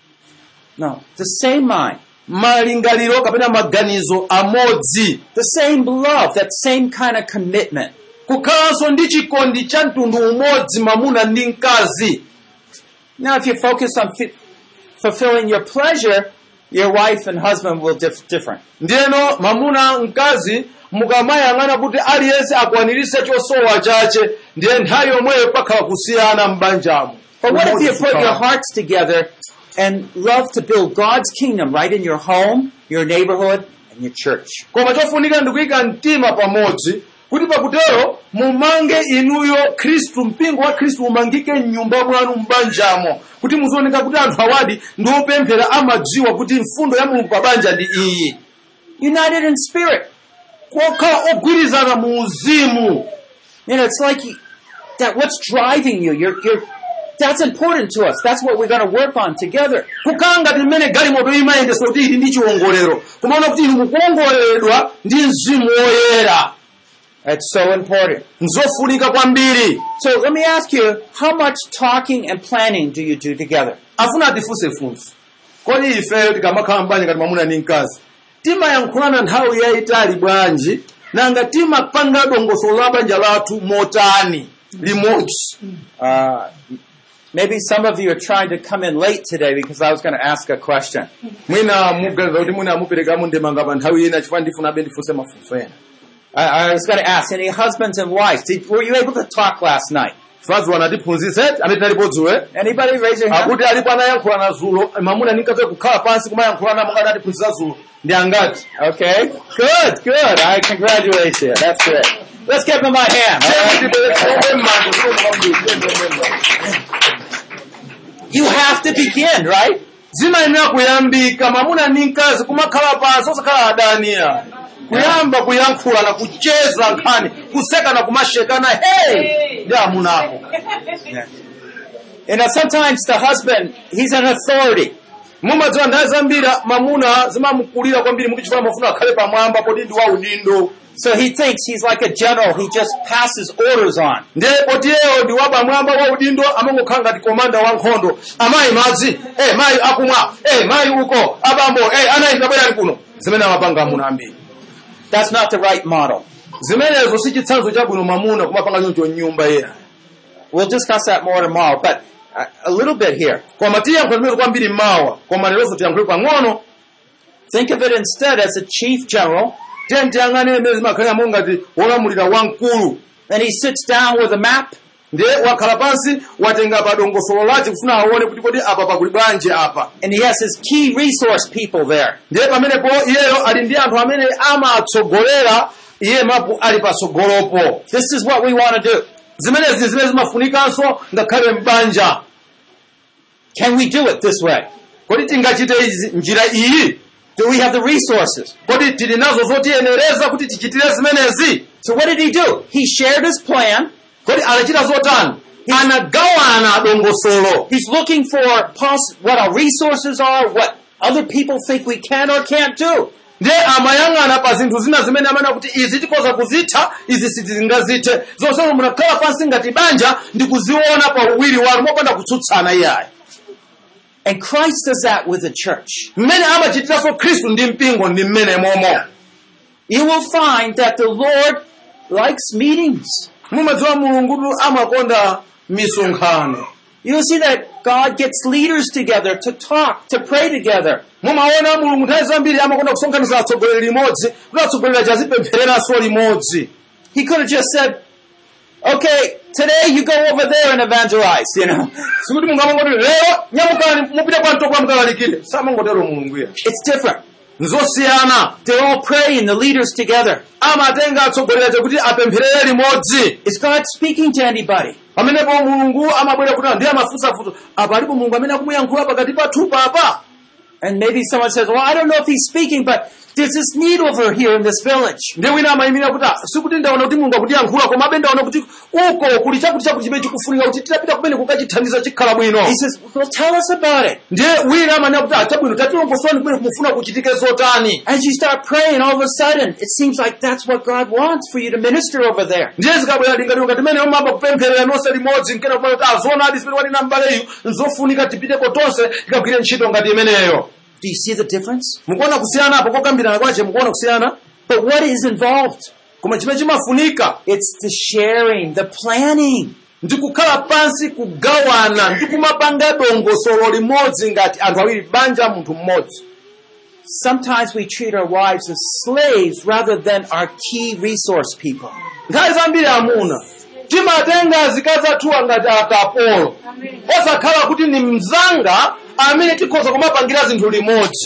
No, the same mind, malingaliro kapena maganizo amodzi the same love, that same kind of commitment. kukhalanso ndi chikondi cha mtundu umodzi mamuna ndi mkazi Now, if you focus on fi- fulfilling your pleasure, your wife and husband will dif- different. ndiyeno mamuna mkazi mukamayang'ana kuti aliyense akwanirise chosowa chache ndiye nthawi yomweyo pakhala kusiyana m'banjamo But what if you Umodzi put your kukhala. hearts together and love to build God's kingdom right in your home, your neighborhood, and your church? koma chofunika ndikuyika mtima pamodzi kuti pakutero mumange inuyo khristu mpingo wa khristu umangike mnyumba mwanu m'banjamo kuti muzioneka kuti anthu awadi ndi opemphera amadziwa kuti mfundo ya mulungu pa banja ndi iyi United in spirit. kokhala ogwirizana mu uzimu You know, it's like you, that what's driving you. You're, you're, that's important to us. That's what we're going to work on together. kukhala ngati mmene galimoto imayendesa kuti ili ndi chiwongolero kumaona kuti ili mukuwongoleredwa ndi mzimu woyera That's so important. nzofunika kwambiri So let me ask you, how much talking and planning do you do together? afuna atifunse funso kodi ifeyo tikamakhala mbanja ngati mwamuna ndi mkazi timayankhulana nthawi yayitali bwanji nanga timapanga dongosolo la banja lathu motani limodzi Uh, maybe some of you are trying to come in late today because I was going to ask a question. mwina muganiza kuti mwina amuperekamo ndemanga pa nthawi ina chifukwa ndifunabe ndifunse mafunso ena I, I was going to ask any husbands and wives, did, were you able to talk last night? fazi wanatiphunzitse amene tinalipo dzulo Anybody raise your hand? akuti alipo anayankhulana zulo mamuna ndi mkazi kukhala pansi kumayankhulana monga adatiphunzitsa zulo ndi angati Okay. Good, good. I congratulate you. That's great. Let's give them a hand. all right? You have to begin, right? zimayenera kuyambika mamuna ndi mkazi kumakhala pansi osakhala adaniya kuyamba kuyankhulana kucheza nkhani kusekana kumashekana hey ndi amunako You know, sometimes the husband, he's an authority. mumadziwa nthawi zambiri mamuna zimamukulira kwambiri muti chifukwa mafuna akhale pamwamba poti ndi waudindo So he thinks he's like a general. He just passes orders on. ndiye poti iyeyo ndi wapamwamba waudindo amangokhala ngati komanda wa nkhondo amayi madzi eh mayi akumwa eh mayi uko abambo eh anayi tabwerani kuno zimene amapanga amuna ambiri That's not the right model. zimenezo si chitsanzo chabwino mamuna kumapanga choncho nyumba iya We'll discuss that more tomorrow, but uh, a little bit here. koma tiyankho zimene kwambiri mawa koma leronso tiyankhule pang'ono Think of it instead as a chief general, tiye tiyang'ane imene zimakhalira monga ngati wolamulira wamkulu and he sits down with a map, ndiye wakhala pansi watenga pa dongosolo lace kufuna aone kuti kodi apa pakuli bwanji apa and he has his key resource people there. ndiye pamenepo iyeyo ali ndi anthu amene amatsogolera iye mapu ali patsogolopo This is what we want to do. zimenezi zimene zimafunikanso ngakhale m'banja Can we do it this way? kodi tingachite izi njira iyi Do we have the resources? kodi tili nazo zotiyenereza kuti tichitire zimenezi So what did he do? He shared his plan. kodi anachita zotani anagawana dongosolo He's looking for poss- what our resources are, what other people think we can or can't do. ndiye amayang'ana pa zinthu zina zimene amene kuti izi tikoza kuzitha izi sitingazithe zonsezo munakhala pansi ngati banja ndi kuziona pa uwiri wanu mopanda kutsutsana iyayi And Christ does that with the church. mmene amachitiranso khristu ndi mpingo ndi mmene momo You will find that the Lord likes meetings. mumadziwa mulungu amakonda misonkhano You'll see that God gets leaders together to talk, to pray together. mumaona mulungu nthawi zambiri amakonda kusonkhanitsa atsogoleri limodzi kuti atsogoleri achazipemphereranso limodzi He could have just said, okay, today you go over there and evangelize, you know. sikuti mungamangoti lero nyamukani mupite kwa mtokwa mkalalikire samangotero mulunguya It's different. nzosiyana They're all praying, the leaders together. amatenga atsogoleri kuti apempherere limodzi Is God speaking to anybody? pamenepo mulungu amabwera kuti ndiye amafunsafunsa apa alipo mulungu amene akumuyankhula pakati pathu papa And maybe someone says, well, I don't know if he's speaking, but there's this need over here in this village. ndiye wina amayimira kuti "Ah, sikuti ndaona kuti mulungu akutiyankhula komabe ndaona kuti uko kuli chakuti chakuti chimene chikufunika kuti titapita kumene kukachithandiza chikhala bwino He says, well, tell us about it. ndiye wina amanena kuti achabwino tatilongosoni kumene kumufuna kuchitike zotani As you start praying, all of a sudden, it seems like that's what God wants for you to minister over there. ndiye zikabwera lingaliro timene omaba kupempherera nonse limodzi nkena kumene kuti azoonadi zimene wanena mbaleyu nzofunika tipiteko tonse tikagwire ntchito ngati imeneyo Do you see the difference? mukuona kusiyana apo kokambirana kwache mukuona kusiyana But what is involved? koma chimene chimafunika It's the sharing, the planning. ndi kukhala pansi kugawana ndi kumapanga dongosolo limodzi ngati anthu awiri banja munthu mmodzi Sometimes we treat our wives as slaves rather than our key resource people. nthawi zambiri amuna timatenga azikazi athuwa ngati akapolo osakhala kuti ni mzanga amene tikhoza kumapangira zinthu limodzi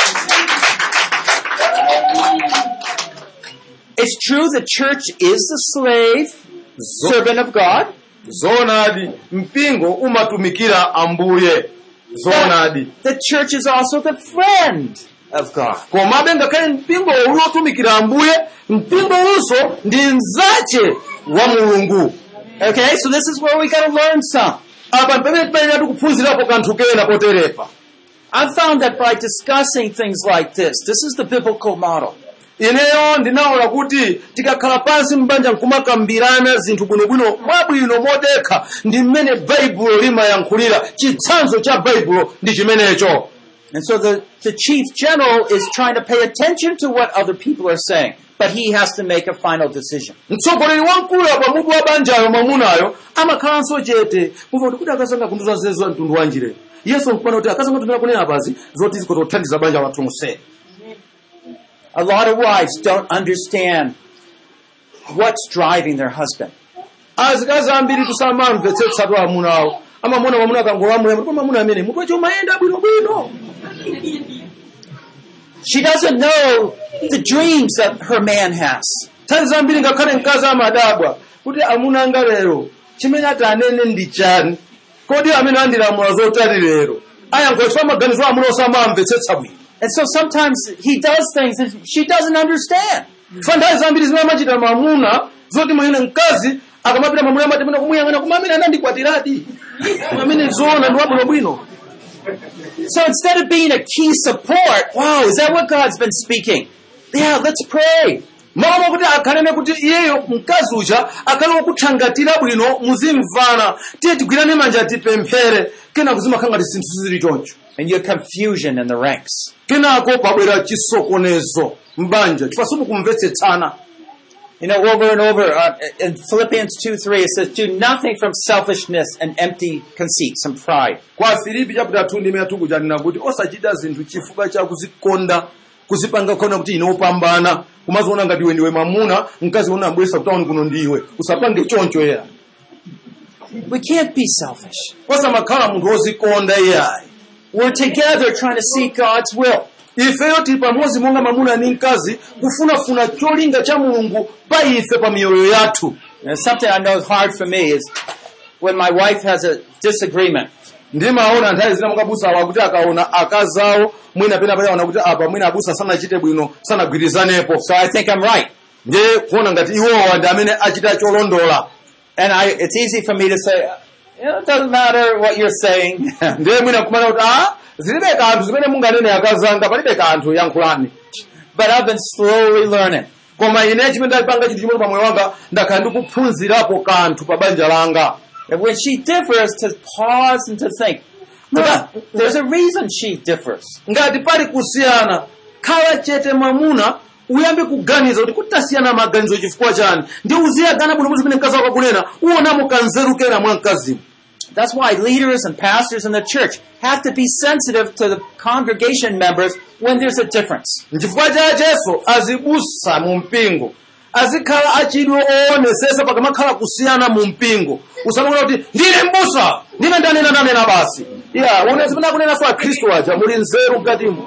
It's true the church is the slave, servant of God, zoonadi mpingo umatumikira ambuye zoonadi the church is also the friend of God. komabe ngakhale mpingo ulotumikira ambuye mpingo unso ndi mzache wa mulungu Okay, so this is where we gotta learn some. apa pamene timayenera tikuphunzirapo kanthu kena poterepa I've found that by discussing things like this, this is the biblical model. ineyo ndinaona kuti tikakhala pansi m'banja nkumakambirana zinthu bwinobwino mwabwino modekha ndi mmene baibulo limayankhulira chitsanzo cha baibulo ndi chimenecho And so the, the chief general is trying to pay attention to what other people are saying, but he has to make a final decision. mtsogoleri wamkulu apa mutu wa banjayo mwamunayo amakhalanso chete muva kuti kuti akasanga kunduza zezo mtundu wanjire yesu nkupana kuti akasanga tunena kunena pazi zoti zikotothandiza banja wathu msene A lot of wives don't understand what's driving their husband. azikazi ambiri tusamamvetsetsatu amunawo amamona mwamuna akangolamula ndipo mwamuna amene mutu wacho umayenda bwinobwino She doesn't know the dreams that her man has. nthawi zambiri ngakhale mkazi amadabwa kuti amuna anga lero chimene ati anene ndi chani kodi amene andilamula zotani lero ayankhola chifukwa maganizo amuna osamamvetsetsa bwino And so sometimes he does things that she doesn't understand. fa nthawi zambiri zimene amachita mamuna zoti mwene mkazi akamapita mamuna amati mene kumuyang'ana koma amene anandikwatiradi amene zoona ndi wabwinobwino So instead of being a key support, wow, is that what God's been speaking? Yeah, let's pray. mama kuti akhalene kuti iyeyo mkazi uja akhale wokuthangatira bwino muzimvana tiye tigwirane manja tipemphere kenako zimakhala ngati zinthu zili choncho And you have confusion in the ranks. kenako pabwera chisokonezo mbanja chifukwa simukumvetsetsana You know, over and over uh, in Philippians 2 3, it says, Do nothing from selfishness and empty conceit, some pride. kwa filipi chapter 2 ndime yathuku chanena kuti osachita zinthu chifukwa cha kuzikonda kuzipanga khona kuti ine wopambana kumaziona ngati iwe ndiwe mamuna mkazi ona abweresa kutaoni kuno ndiwe usapange choncho era We can't be selfish. osamakhala munthu wozikonda iyayi We're together trying to seek God's will. ifeyo tili pamodzi monga mamuna ndi mkazi kufunafuna cholinga cha mulungu pa ife pa miyoyo yathu And something I know is hard for me is when my wife has a disagreement. ndimaona nthawi zina mukabusa awo akuti akaona akazawo mwina pena payaona kuti apa mwina abusa sanachite bwino sanagwirizanepo So I think I'm right. ndiye kuona ngati iwowa ndi amene achita cholondola And I, it's easy for me to say, you know, it doesn't matter what you're saying. ndiye mwina kumana kuti a zilibe kanthu zimene munganene akazanga palibe kanthu yankhulani but I've been slowly learning. koma ine chimene ndalipanga chinthu chimene pamoyo wanga ndakhala ndikuphunzirapo kanthu pa banja langa And when she differs, to pause and to think, "Huh, there's a reason she differs. ngati pali kusiyana khala chete mwamuna uyambe kuganiza kuti kuti tasiyana maganizo chifukwa chani ndi uziyagana bwino zimene mkazi wako akunena uonamo kanzeru kena mwa mkazimu That's why leaders and pastors in the church have to be sensitive to the congregation members when there's a difference. nchifukwa chacheso azibusa mu mpingo azikhala achidwe owonetsesa pakamakhala kusiyana mu mpingo usamanena kuti ndine mbusa ndine ndanena ndanena basi ya une zimene akunenaso akhristu aja muli nzeru mkatimo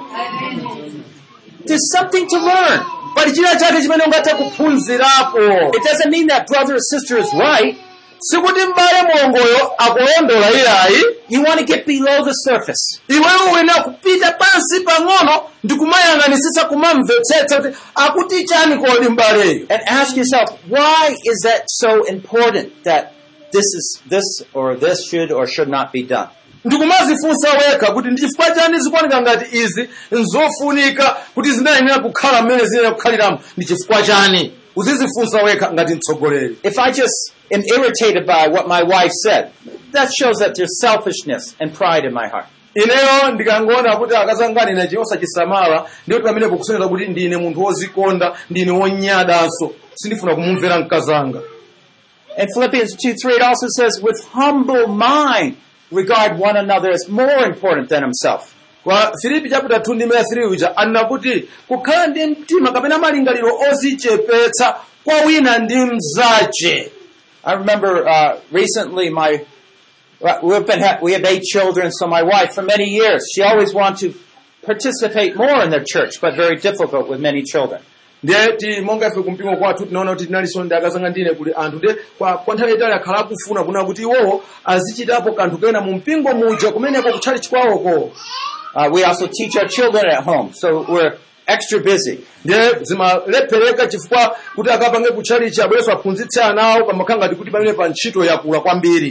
There's something to learn. pali china chake chimene ungathe kuphunzirapo It doesn't mean that brother or sister is right. sikuti m'bale mwongoyo akulondola iyayi You want to get below the surface. iwewe wena kupita pansi pang'ono ndikumayang'anisisa kumamvetsetsa kuti akuti chani kodi m'baleyo And ask yourself, why is that so important that this is this or this should or should not be done? ndikumazifunsa wekha kuti ndi chifukwa chani zikuoneka ngati izi nzofunika kuti zinayenera kukhala mmene zinayenera kukhaliramo ndi chifukwa chani uzizifunsa wekha ngati mtsogoleri If I just am irritated by what my wife said, that shows that there's selfishness and pride in my heart. ineyo ndikangoona kuti akazangani na chiosa chisamala ndiyo pamenepo kusonyeza kuti ndine munthu wozikonda ndine wonyadanso sindifuna kumumvera mkazanga In Philippians 2 3, it also says, with humble mind, regard one another as more important than himself. kwa filipi chapter 2 ndi maya 3 uja anena kuti kukhala ndi mtima kapena malingaliro ozichepetsa kwa wina ndi mzache I remember uh, recently my well, we've been ha- we have eight children, so my wife for many years she always wanted to participate more in their church, but very difficult with many children. ndiye ti monga ife kumpingo kwathu tinaona kuti tinalinso ndi akazanga ndine kuti anthu ndiye kwa, kwa nthawi itali akhala akufuna kuna kuti iwowo azichitapo kanthu kena mu mpingo muja kumeneko kutchalichi kwawoko Uh, we also teach our children at home, so we're extra busy. ndiye zimalephereka chifukwa kuti akapange kutchalichi abwereso aphunzitse anawo pamakhala ngati kuti pamene pa ntchito yakula kwambiri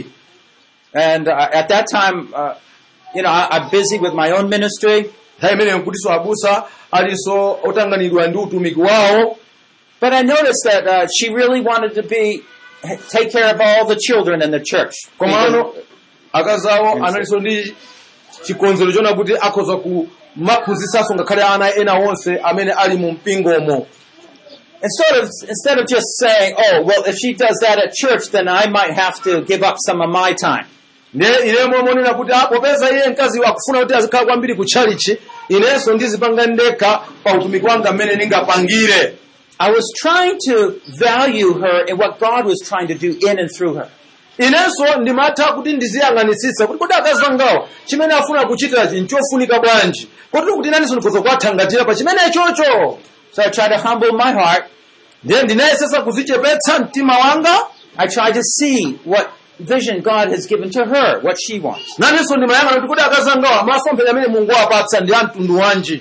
And uh, at that time, uh, you know, I, I'm busy with my own ministry, nthawi imeneyo nkutinso abusa alinso otanganidwa ndi utumiki wawo but I noticed that uh, she really wanted to be take care of all the children in the church. komano akazawo analinso ndi chikonzero chona kuti akhoza kumaphunzitsanso ngakhale ana ena onse amene ali mu mpingomo Instead of instead of just saying, "Oh, well, if she does that at church, then I might have to give up some of my time." ndiye inemwe monena kuti ah, popeza iye mkazi akufuna kuti azikhala kwambiri ku tchalichi inenso ndizipanga ndekha pa utumiki wanga mmene ndingapangire I was trying to value her in what God was trying to do in and through her. inenso ndimatha kuti ndiziyang'anitsitsa kuti kodi akazi angawa chimene afuna kuchitachi nchofunika bwanji kotero kuti inenso ndikhoza kuwathangatira pa chimene chocho So I tried to humble my heart. ndiye ndinayesesa kuzichepetsa mtima wanga I tried to see what vision God has given to her, what she wants. nanenso ndimayang'ana kuti kodi akazi angawa masomphenya amene mulungu wapatsa ndi a mtundu wanji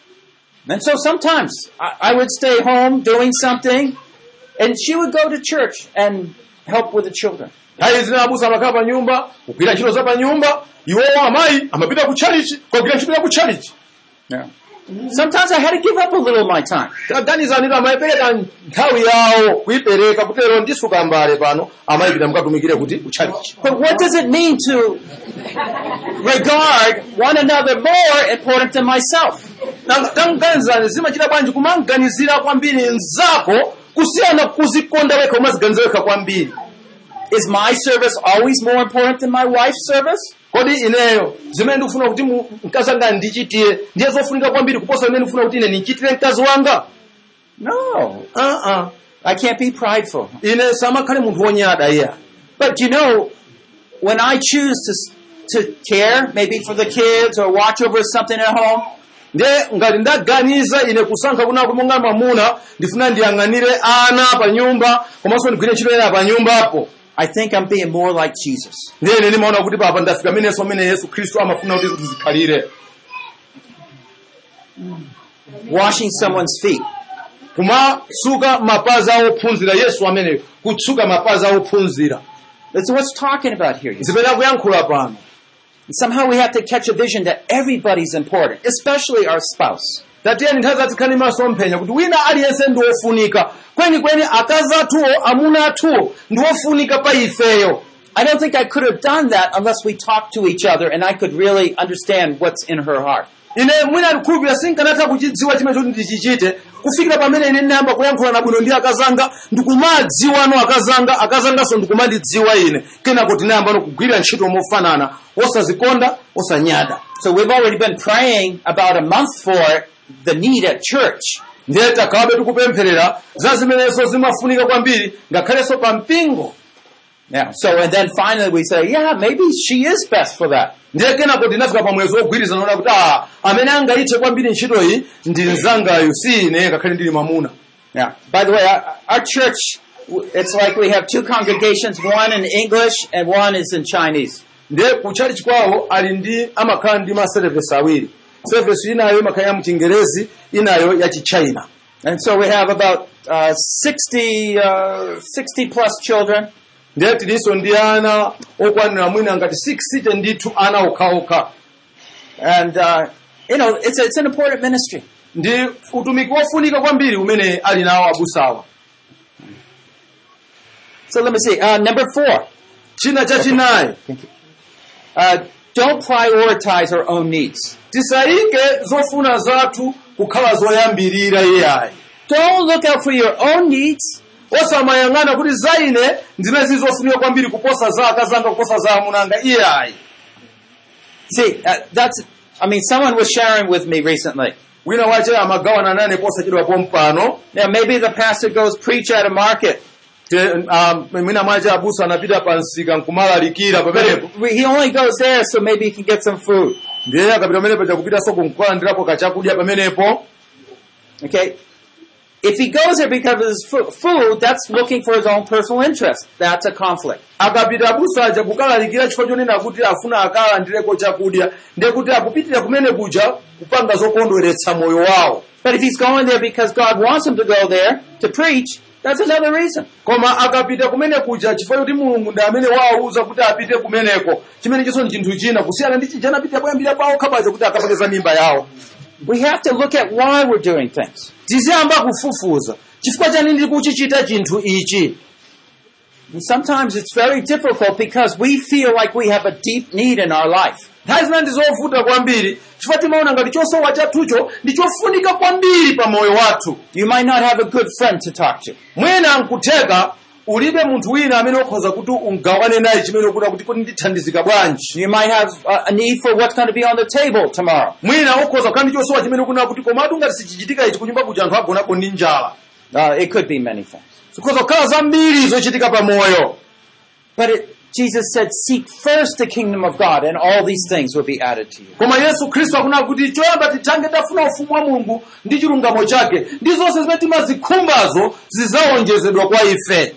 And so sometimes I, I would stay home doing something, and she would go to church and help with the children. nthawi zina abusa amakhala pa nyumba kugwira ntchito za pa nyumba iwowo amayi amapita ku tchalichi kugwira ntchito ya ku tchalichi Yeah. Sometimes I had to give up a little of my time. taganizaniro amayipereka nthawi yawo kuyipereka kutero ndisuka mbale pano amayipita mukatumikire kuti ku tchalichi But what does it mean to regard one another more important than myself? tanganizani zimachita bwanji kumaganizira kwambiri mzako kusiyana kuzikonda wekha umaziganiza wekha kwambiri Is my service always more important than my wife's service? kodi ineyo zimene ndikufuna kuti mu- mkazi anga ndichitire ndiye zofunika kwambiri kuposa zimene ndikufuna kuti ine ndichitire mkazi wanga No. uh-uh. I can't be prideful. ine samakhale munthu wonyada iya But you know, when I choose to, to care, maybe for the kids or watch over something at home, ndiye ngati ndaganiza ine kusankha kuna kuti monga mamuna ndifuna ndiyang'anire ana pa nyumba komanso ndigwire ntchito ena pa nyumbapo I think I'm being more like Jesus. ndiye ine ndimaona kuti papa ndafika menenso amene yesu khristu amafuna kuti tizikhalire Washing someone's feet. kumatsuka mapazi a ophunzira yesu ameneyo kutsuka mapazi a ophunzira That's what's talking about here. zimene akuyankhula pano Somehow we have to catch a vision that everybody's important, especially our spouse. tatiyeni nthawi zatikhani masomphenya kuti wina aliyense ndi wofunika kwenikweni akazi athuwo amuna athuwo ndi wofunika pa ifeyo I don't think I could have done that unless we talked to each other and I could really understand what's in her heart. ine mwina ndikhulupirira sinkanatha kuchidziwa chimene choti ndichichite kufikira pamene ine ndinayamba kuyankhula nabwino ndi akazanga ndikumadziwano akazanga akazanganso ndikumandidziwa ine kenako tinayamba no kugwirira ntchito mofanana osazikonda osanyada So we've already been praying about a month for it, the need at church. ndiye takhawabe tikupempherera za zimenenso zimafunika kwambiri ngakhalenso pa mpingo Yeah. So and then finally we say, yeah, maybe she is best for that. ndiye kenako tinafika pa mwezi wogwirizana ona kuti ah amene angayithe kwambiri ntchitoyi ndi mzangayo si ine ngakhale ndili mwamuna Yeah. By the way, our, our church, it's like we have two congregations, one in English and one is in Chinese. ndiye kutchalichi kwawo ali ndi amakhala ndi ma service awiri service inayo imakhala ya mchingerezi inayo ya chichina And so we have about uh, 60, uh, 60 plus children. ndiye tilinso ndi ana okwanira mwina ngati 6 ndithu ana okhaokha And, uh, you know, it's, it's an important ministry. ndi utumiki wofunika kwambiri umene ali nawo abusawa So let me see. Uh, number four, china chachinayi uh, don't prioritize our own needs. tisayike zofuna zathu kukhala zoyambirira iyayi Don't look out for your own needs. osamayang'ana kuti za ine zimene zizofunika kwambiri kuposa za akazanga kuposa za amunanga iyayi See, uh, that's, I mean, someone was sharing with me recently. wina wache amagawana nane posachedwapo mpano Now, maybe the pastor goes preach at a market. te um, mwina mwache abusa anapita pa msika nkumalalikira pamenepo We- He only goes there so maybe he can get some food. ndiye akapita pamenepo chakupitanso kunkulandirapo kachakudya pamenepo Okay? If he goes there because of his fu- food, that's looking for his own personal interest. That's a conflict. akapita abusa aja kukalalikira chifukwa chonena kuti afuna akalandireko chakudya ndiye kuti akupitira kumene kuja kupanga zokondweretsa moyo wawo But if he's going there because God wants him to go there to preach, that's another reason. koma akapita kumene kuja chifukwa choti mulungu ndi amene wawuza kuti apite kumeneko chimene chinso ni chinthu china kusiyana ndi chija anapita kuyambira pawo khapaja kuti akapakeza mimba yawo We have to look at why we're doing things. tiziyamba kufufuza chifukwa chani ndi kuchichita chinthu ichi And sometimes it's very difficult because we feel like we have a deep need in our life. nthawi zina ndi zovuta kwambiri chifukwa timaona ngati chosowa chathucho ndi chofunika kwambiri pa moyo wathu You might not have a good friend to talk to. mwina nkutheka ulibe munthu wina amene ukhoza kuti ungawane naye chimene ukuda kuti kuti ndithandizika bwanji You might have a, a need for what's going to be on the table tomorrow. mwina ukhoza kukhala ndi chosowa chimene ukunena kuti komatu ngati sichichitika ichi kunyumba kuja anthu agonapo ndi njala Uh, it could be many things. zikhoza kukhala zambiri zochitika pa moyo But it, Jesus said, seek first the kingdom of God and all these things will be added to you. koma yesu khristu akunena kuti choyamba tithange tafuna ufumu wa mulungu ndi chilungamo chake ndi zonse zimene timazikhumbazo zidzawonjezedwa kwa ife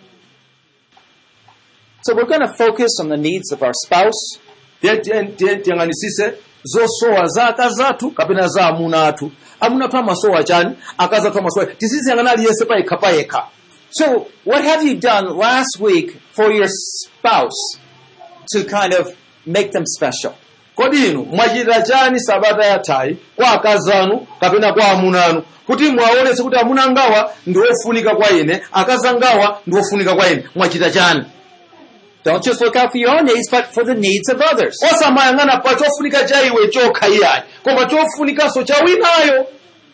So we're going to focus on the needs of our spouse, Tiye- tiye- tiye- tiyang'anisise zosowa za akazi athu kapena za amuna athu amuna athu amasowa chani akazi athu amasowa tiziziyang'ana aliyense payekha payekha So, what have you done last week for your spouse to kind of make them special? kodi inu mwachita chani sabata yathayi kwa akazi anu kapena kwa amuna anu kuti mwaonetse kuti amuna angawa ndi ofunika kwa ine akazi angawa ndi ofunika kwa ine mwachita chani Don't just look out for your own needs, but for the needs of others. osamayang'ana pa chofunika cha iwe chokha iyayi koma chofunikanso cha winayo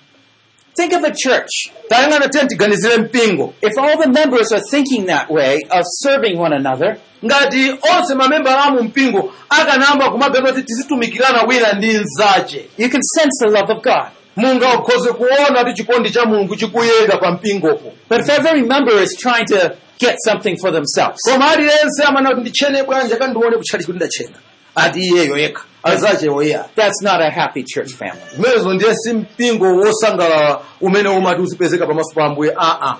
Think of a church. tayang'ana tiye tiganizire mpingo If all the members are thinking that way of serving one another, ngati onse mamembala amu mpingo akanamba kumapeza kuti tizitumikirana wina ndi mnzache you can sense the love of God. mungakhoze kuona kuti chikondi cha mulungu chikuyenda pa mpingopo But if every member is trying to get something for themselves, koma aliyense amana kuti ndichene bwanja kandione kutchali kuti ndachena ati iyeyo yekha anzachewo iya that's not a happy church family. zimenezo ndiye si mpingo wosangalala umene umati uzipezeka pamaso pa ambuye aa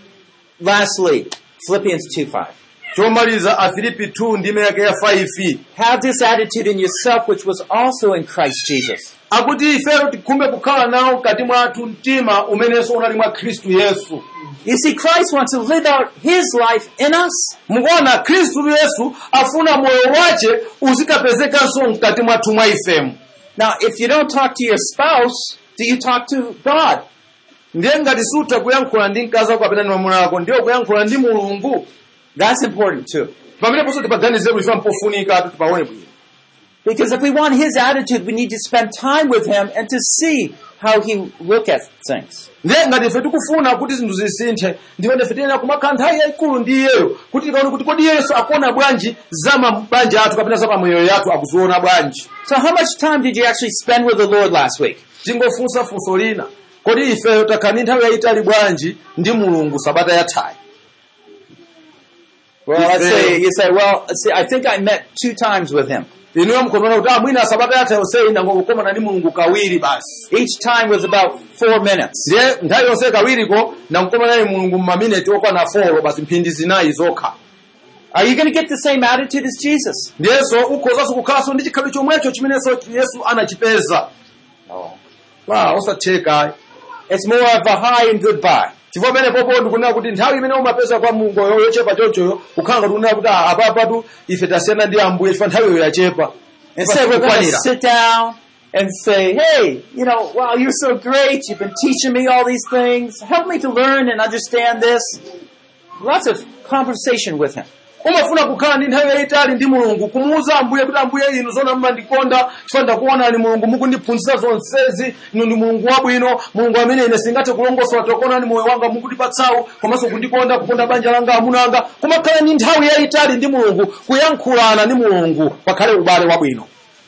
Lastly, Philippians 2 5. chomaliza afilipi 2 ndime yake ya 5 Have this attitude in yourself, which was also in Christ Jesus. akuti ifero tikhumbe kukhala nawo mkati mwathu mtima umenenso unali mwa khristu yesu You see, Christ wants to live out His life in us. mukuona khristu yesu afuna moyo wace uzikapezekanso mkati mwathu mwa ifemu Now, if you don't talk to your spouse, do you talk to God? ndiye ngati sutha kuyankhula ndi mkazi wako kapena ndi mwamuna wako ndiye kuyankhula ndi mulungu That's important too. pameneponso tipaganizire kuti mpofunika atu tipaone bwino Because if we want His attitude, we need to spend time with Him and to see how He look at things. ndiye ngati ife tikufuna kuti zinthu zisinthe ndipo ndife tiyenera kumakhala nthawi yayikulu ndi iyeyo kuti tikaone kuti kodi yesu akuona bwanji za mabanja athu kapena za pamoyo yathu akuziona bwanji So how much time did you actually spend with the Lord last week? tingofunsa funso lina kodi ifeyo takhala ndi nthawi yayitali bwanji ndi mulungu sabata yathayi Well, let's Yeah. say you say, well, see, I think I met two times with him. inuyo mukhomaona kuti ah mwina sabata yathayi yonseyi ndangokukomana ndi mulungu kawiri basi Each time was about four minutes. ndiye nthawi yonse kawiriko ndangokomana ndi mulungu m'mamineti okwana 4 basi mphindi zinayi zokha Are you going to get the same attitude as Jesus? ndiyenso ukhozanso kukhalanso ndi chikhalidwe chomwecho chimenenso yesu anachipeza wa osatheka It's more of a hi and goodbye. chifukwa pamene popo ndikunena kuti nthawi imene umapeza kwa mulungu yochepa chonchoyo kukhala ngati unena kuti ah, apapatu ife tasiyana ndi ambuye chifukwa nthawiyo yachepa Instead, we're going to Kukwanira. sit down and say, hey, you know, wow, you're so great. You've been teaching me all these things. Help me to learn and understand this. Lots of conversation with him. umafuna kukhala ndi nthawi yayitali ndi mulungu kumuwuza ambuye kuti ambuye inu zona mmandikonda chifukwa ndakuonani mulungu mukundiphunzitsa zonsezi inu ndi mulungu wabwino mulungu amene ine singathe kulongosola tokonani moyo wanga mukundipatsawu komanso kundikonda kukonda banja langa amuna anga kumakhala ndi nthawi yayitali ndi mulungu kuyankhulana ndi mulungu pakhale ubale wabwino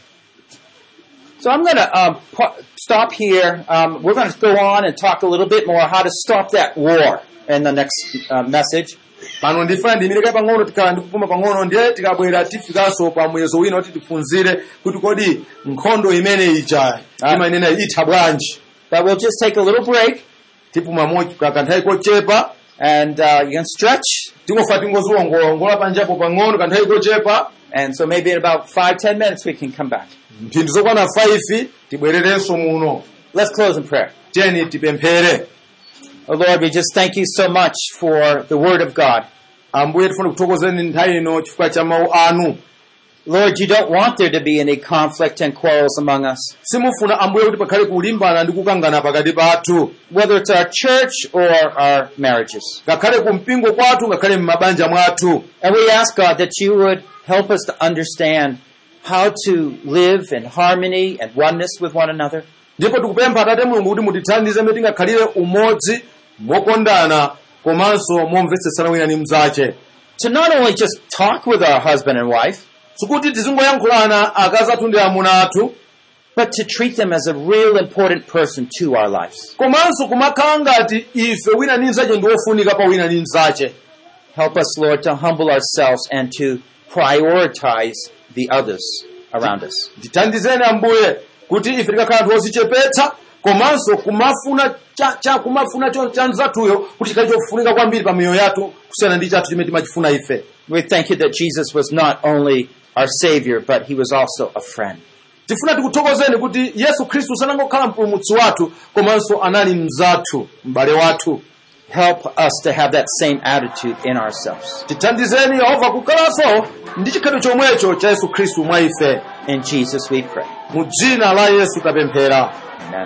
So I'm going to um, pa- stop here. Um, we're going to go on and talk a little bit more how to stop that war in the next uh, message. pano ndifuna ndiyimirike pang'ono tikhala ndikupuma pang'ono ndiye tikabwera tifikanso pa muyezo wina kuti tiphunzire kuti kodi nkhondo imene ija Ah. imanena itha bwanji But we'll just take a little break tipuma mochi kanthawi kochepa and uh, you can stretch. tingofa tingoziwongolongola panjapo pang'ono kanthawi kochepa And so maybe in about five, ten minutes we can come back. mphindi zokwana 5 tibwererenso muno Let's close in prayer. tiyeni tipemphere Oh Lord, we just thank you so much for the Word of God. ambuye tifuna kuthokozeni nthawi ino chifukwa cha mawu anu Lord, you don't want there to be any conflict and quarrels among us, simufuna ambuye kuti pakhale kulimbana ndi kukangana pakati pathu whether it's our church or our marriages. ngakhale ku mpingo kwathu ngakhale m'mabanja mwathu And we ask God that you would help us to understand how to live in harmony and oneness with one another, ndipo tikupempha atate mulungu kuti mutithandize mene tingakhalire umodzi mokondana komanso momvetsetsana wina ndi mnzache to not only just talk with our husband and wife, sikuti tizingoyankhulana akazi athu ndi amuna athu but to treat them as a real important person to our lives. komanso kumakhala ngati ife wina ndi mnzache ndi wofunika pa wina ndi mnzache Help us, Lord, to humble ourselves and to prioritize the others around us. tithandizeni ambuye kuti ife tikakhala anthu ozichepetsa komanso kumafuna cha, cha kumafuna cho cha mnzathuyo kuti chikhale chofunika kwambiri pa miyoyo yathu kusiyana ndi chathu chimene timachifuna ife We thank you that Jesus was not only our Savior, but He was also a friend. tifuna tikuthokozeni kuti yesu khristu sanangokhala mpulumutsi wathu komanso anali mnzathu m'bale wathu Help us to have that same attitude in ourselves. tithandizeni yehova kukhalanso ndi chikhalidwe chomwecho cha yesu khristu mwa ife In Jesus we pray. mu dzina la yesu tapemphera Amen.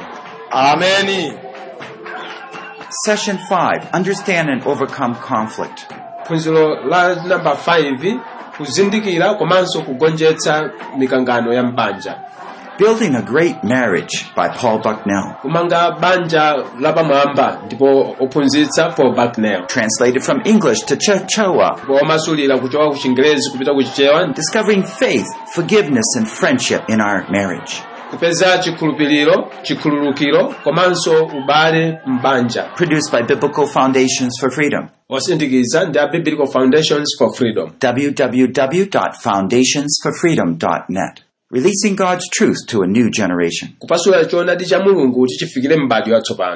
ameni Session 5 Understand and Overcome Conflict. phunziro la namba 5 kuzindikira komanso kugonjetsa mikangano ya mbanja Building a Great Marriage by Paul Bucknell. kumanga banja lapamwamba ndipo ophunzitsa paul bucknell Translated from English to Chichewa. ndipo wamasulira kuchoka ku chingerezi kupita ku chichewa Discovering faith, forgiveness, and friendship in our marriage. kupeza chikhulupiriro chikhululukiro komanso ubale mbanja Produced by Biblical Foundations for Freedom. osindikiza ndi a biblical foundations for freedom www.foundationsforfreedom.net. Releasing God's truth to a new generation. kupasula choonadi cha mulungu kuti chifikire m'bado yatsopano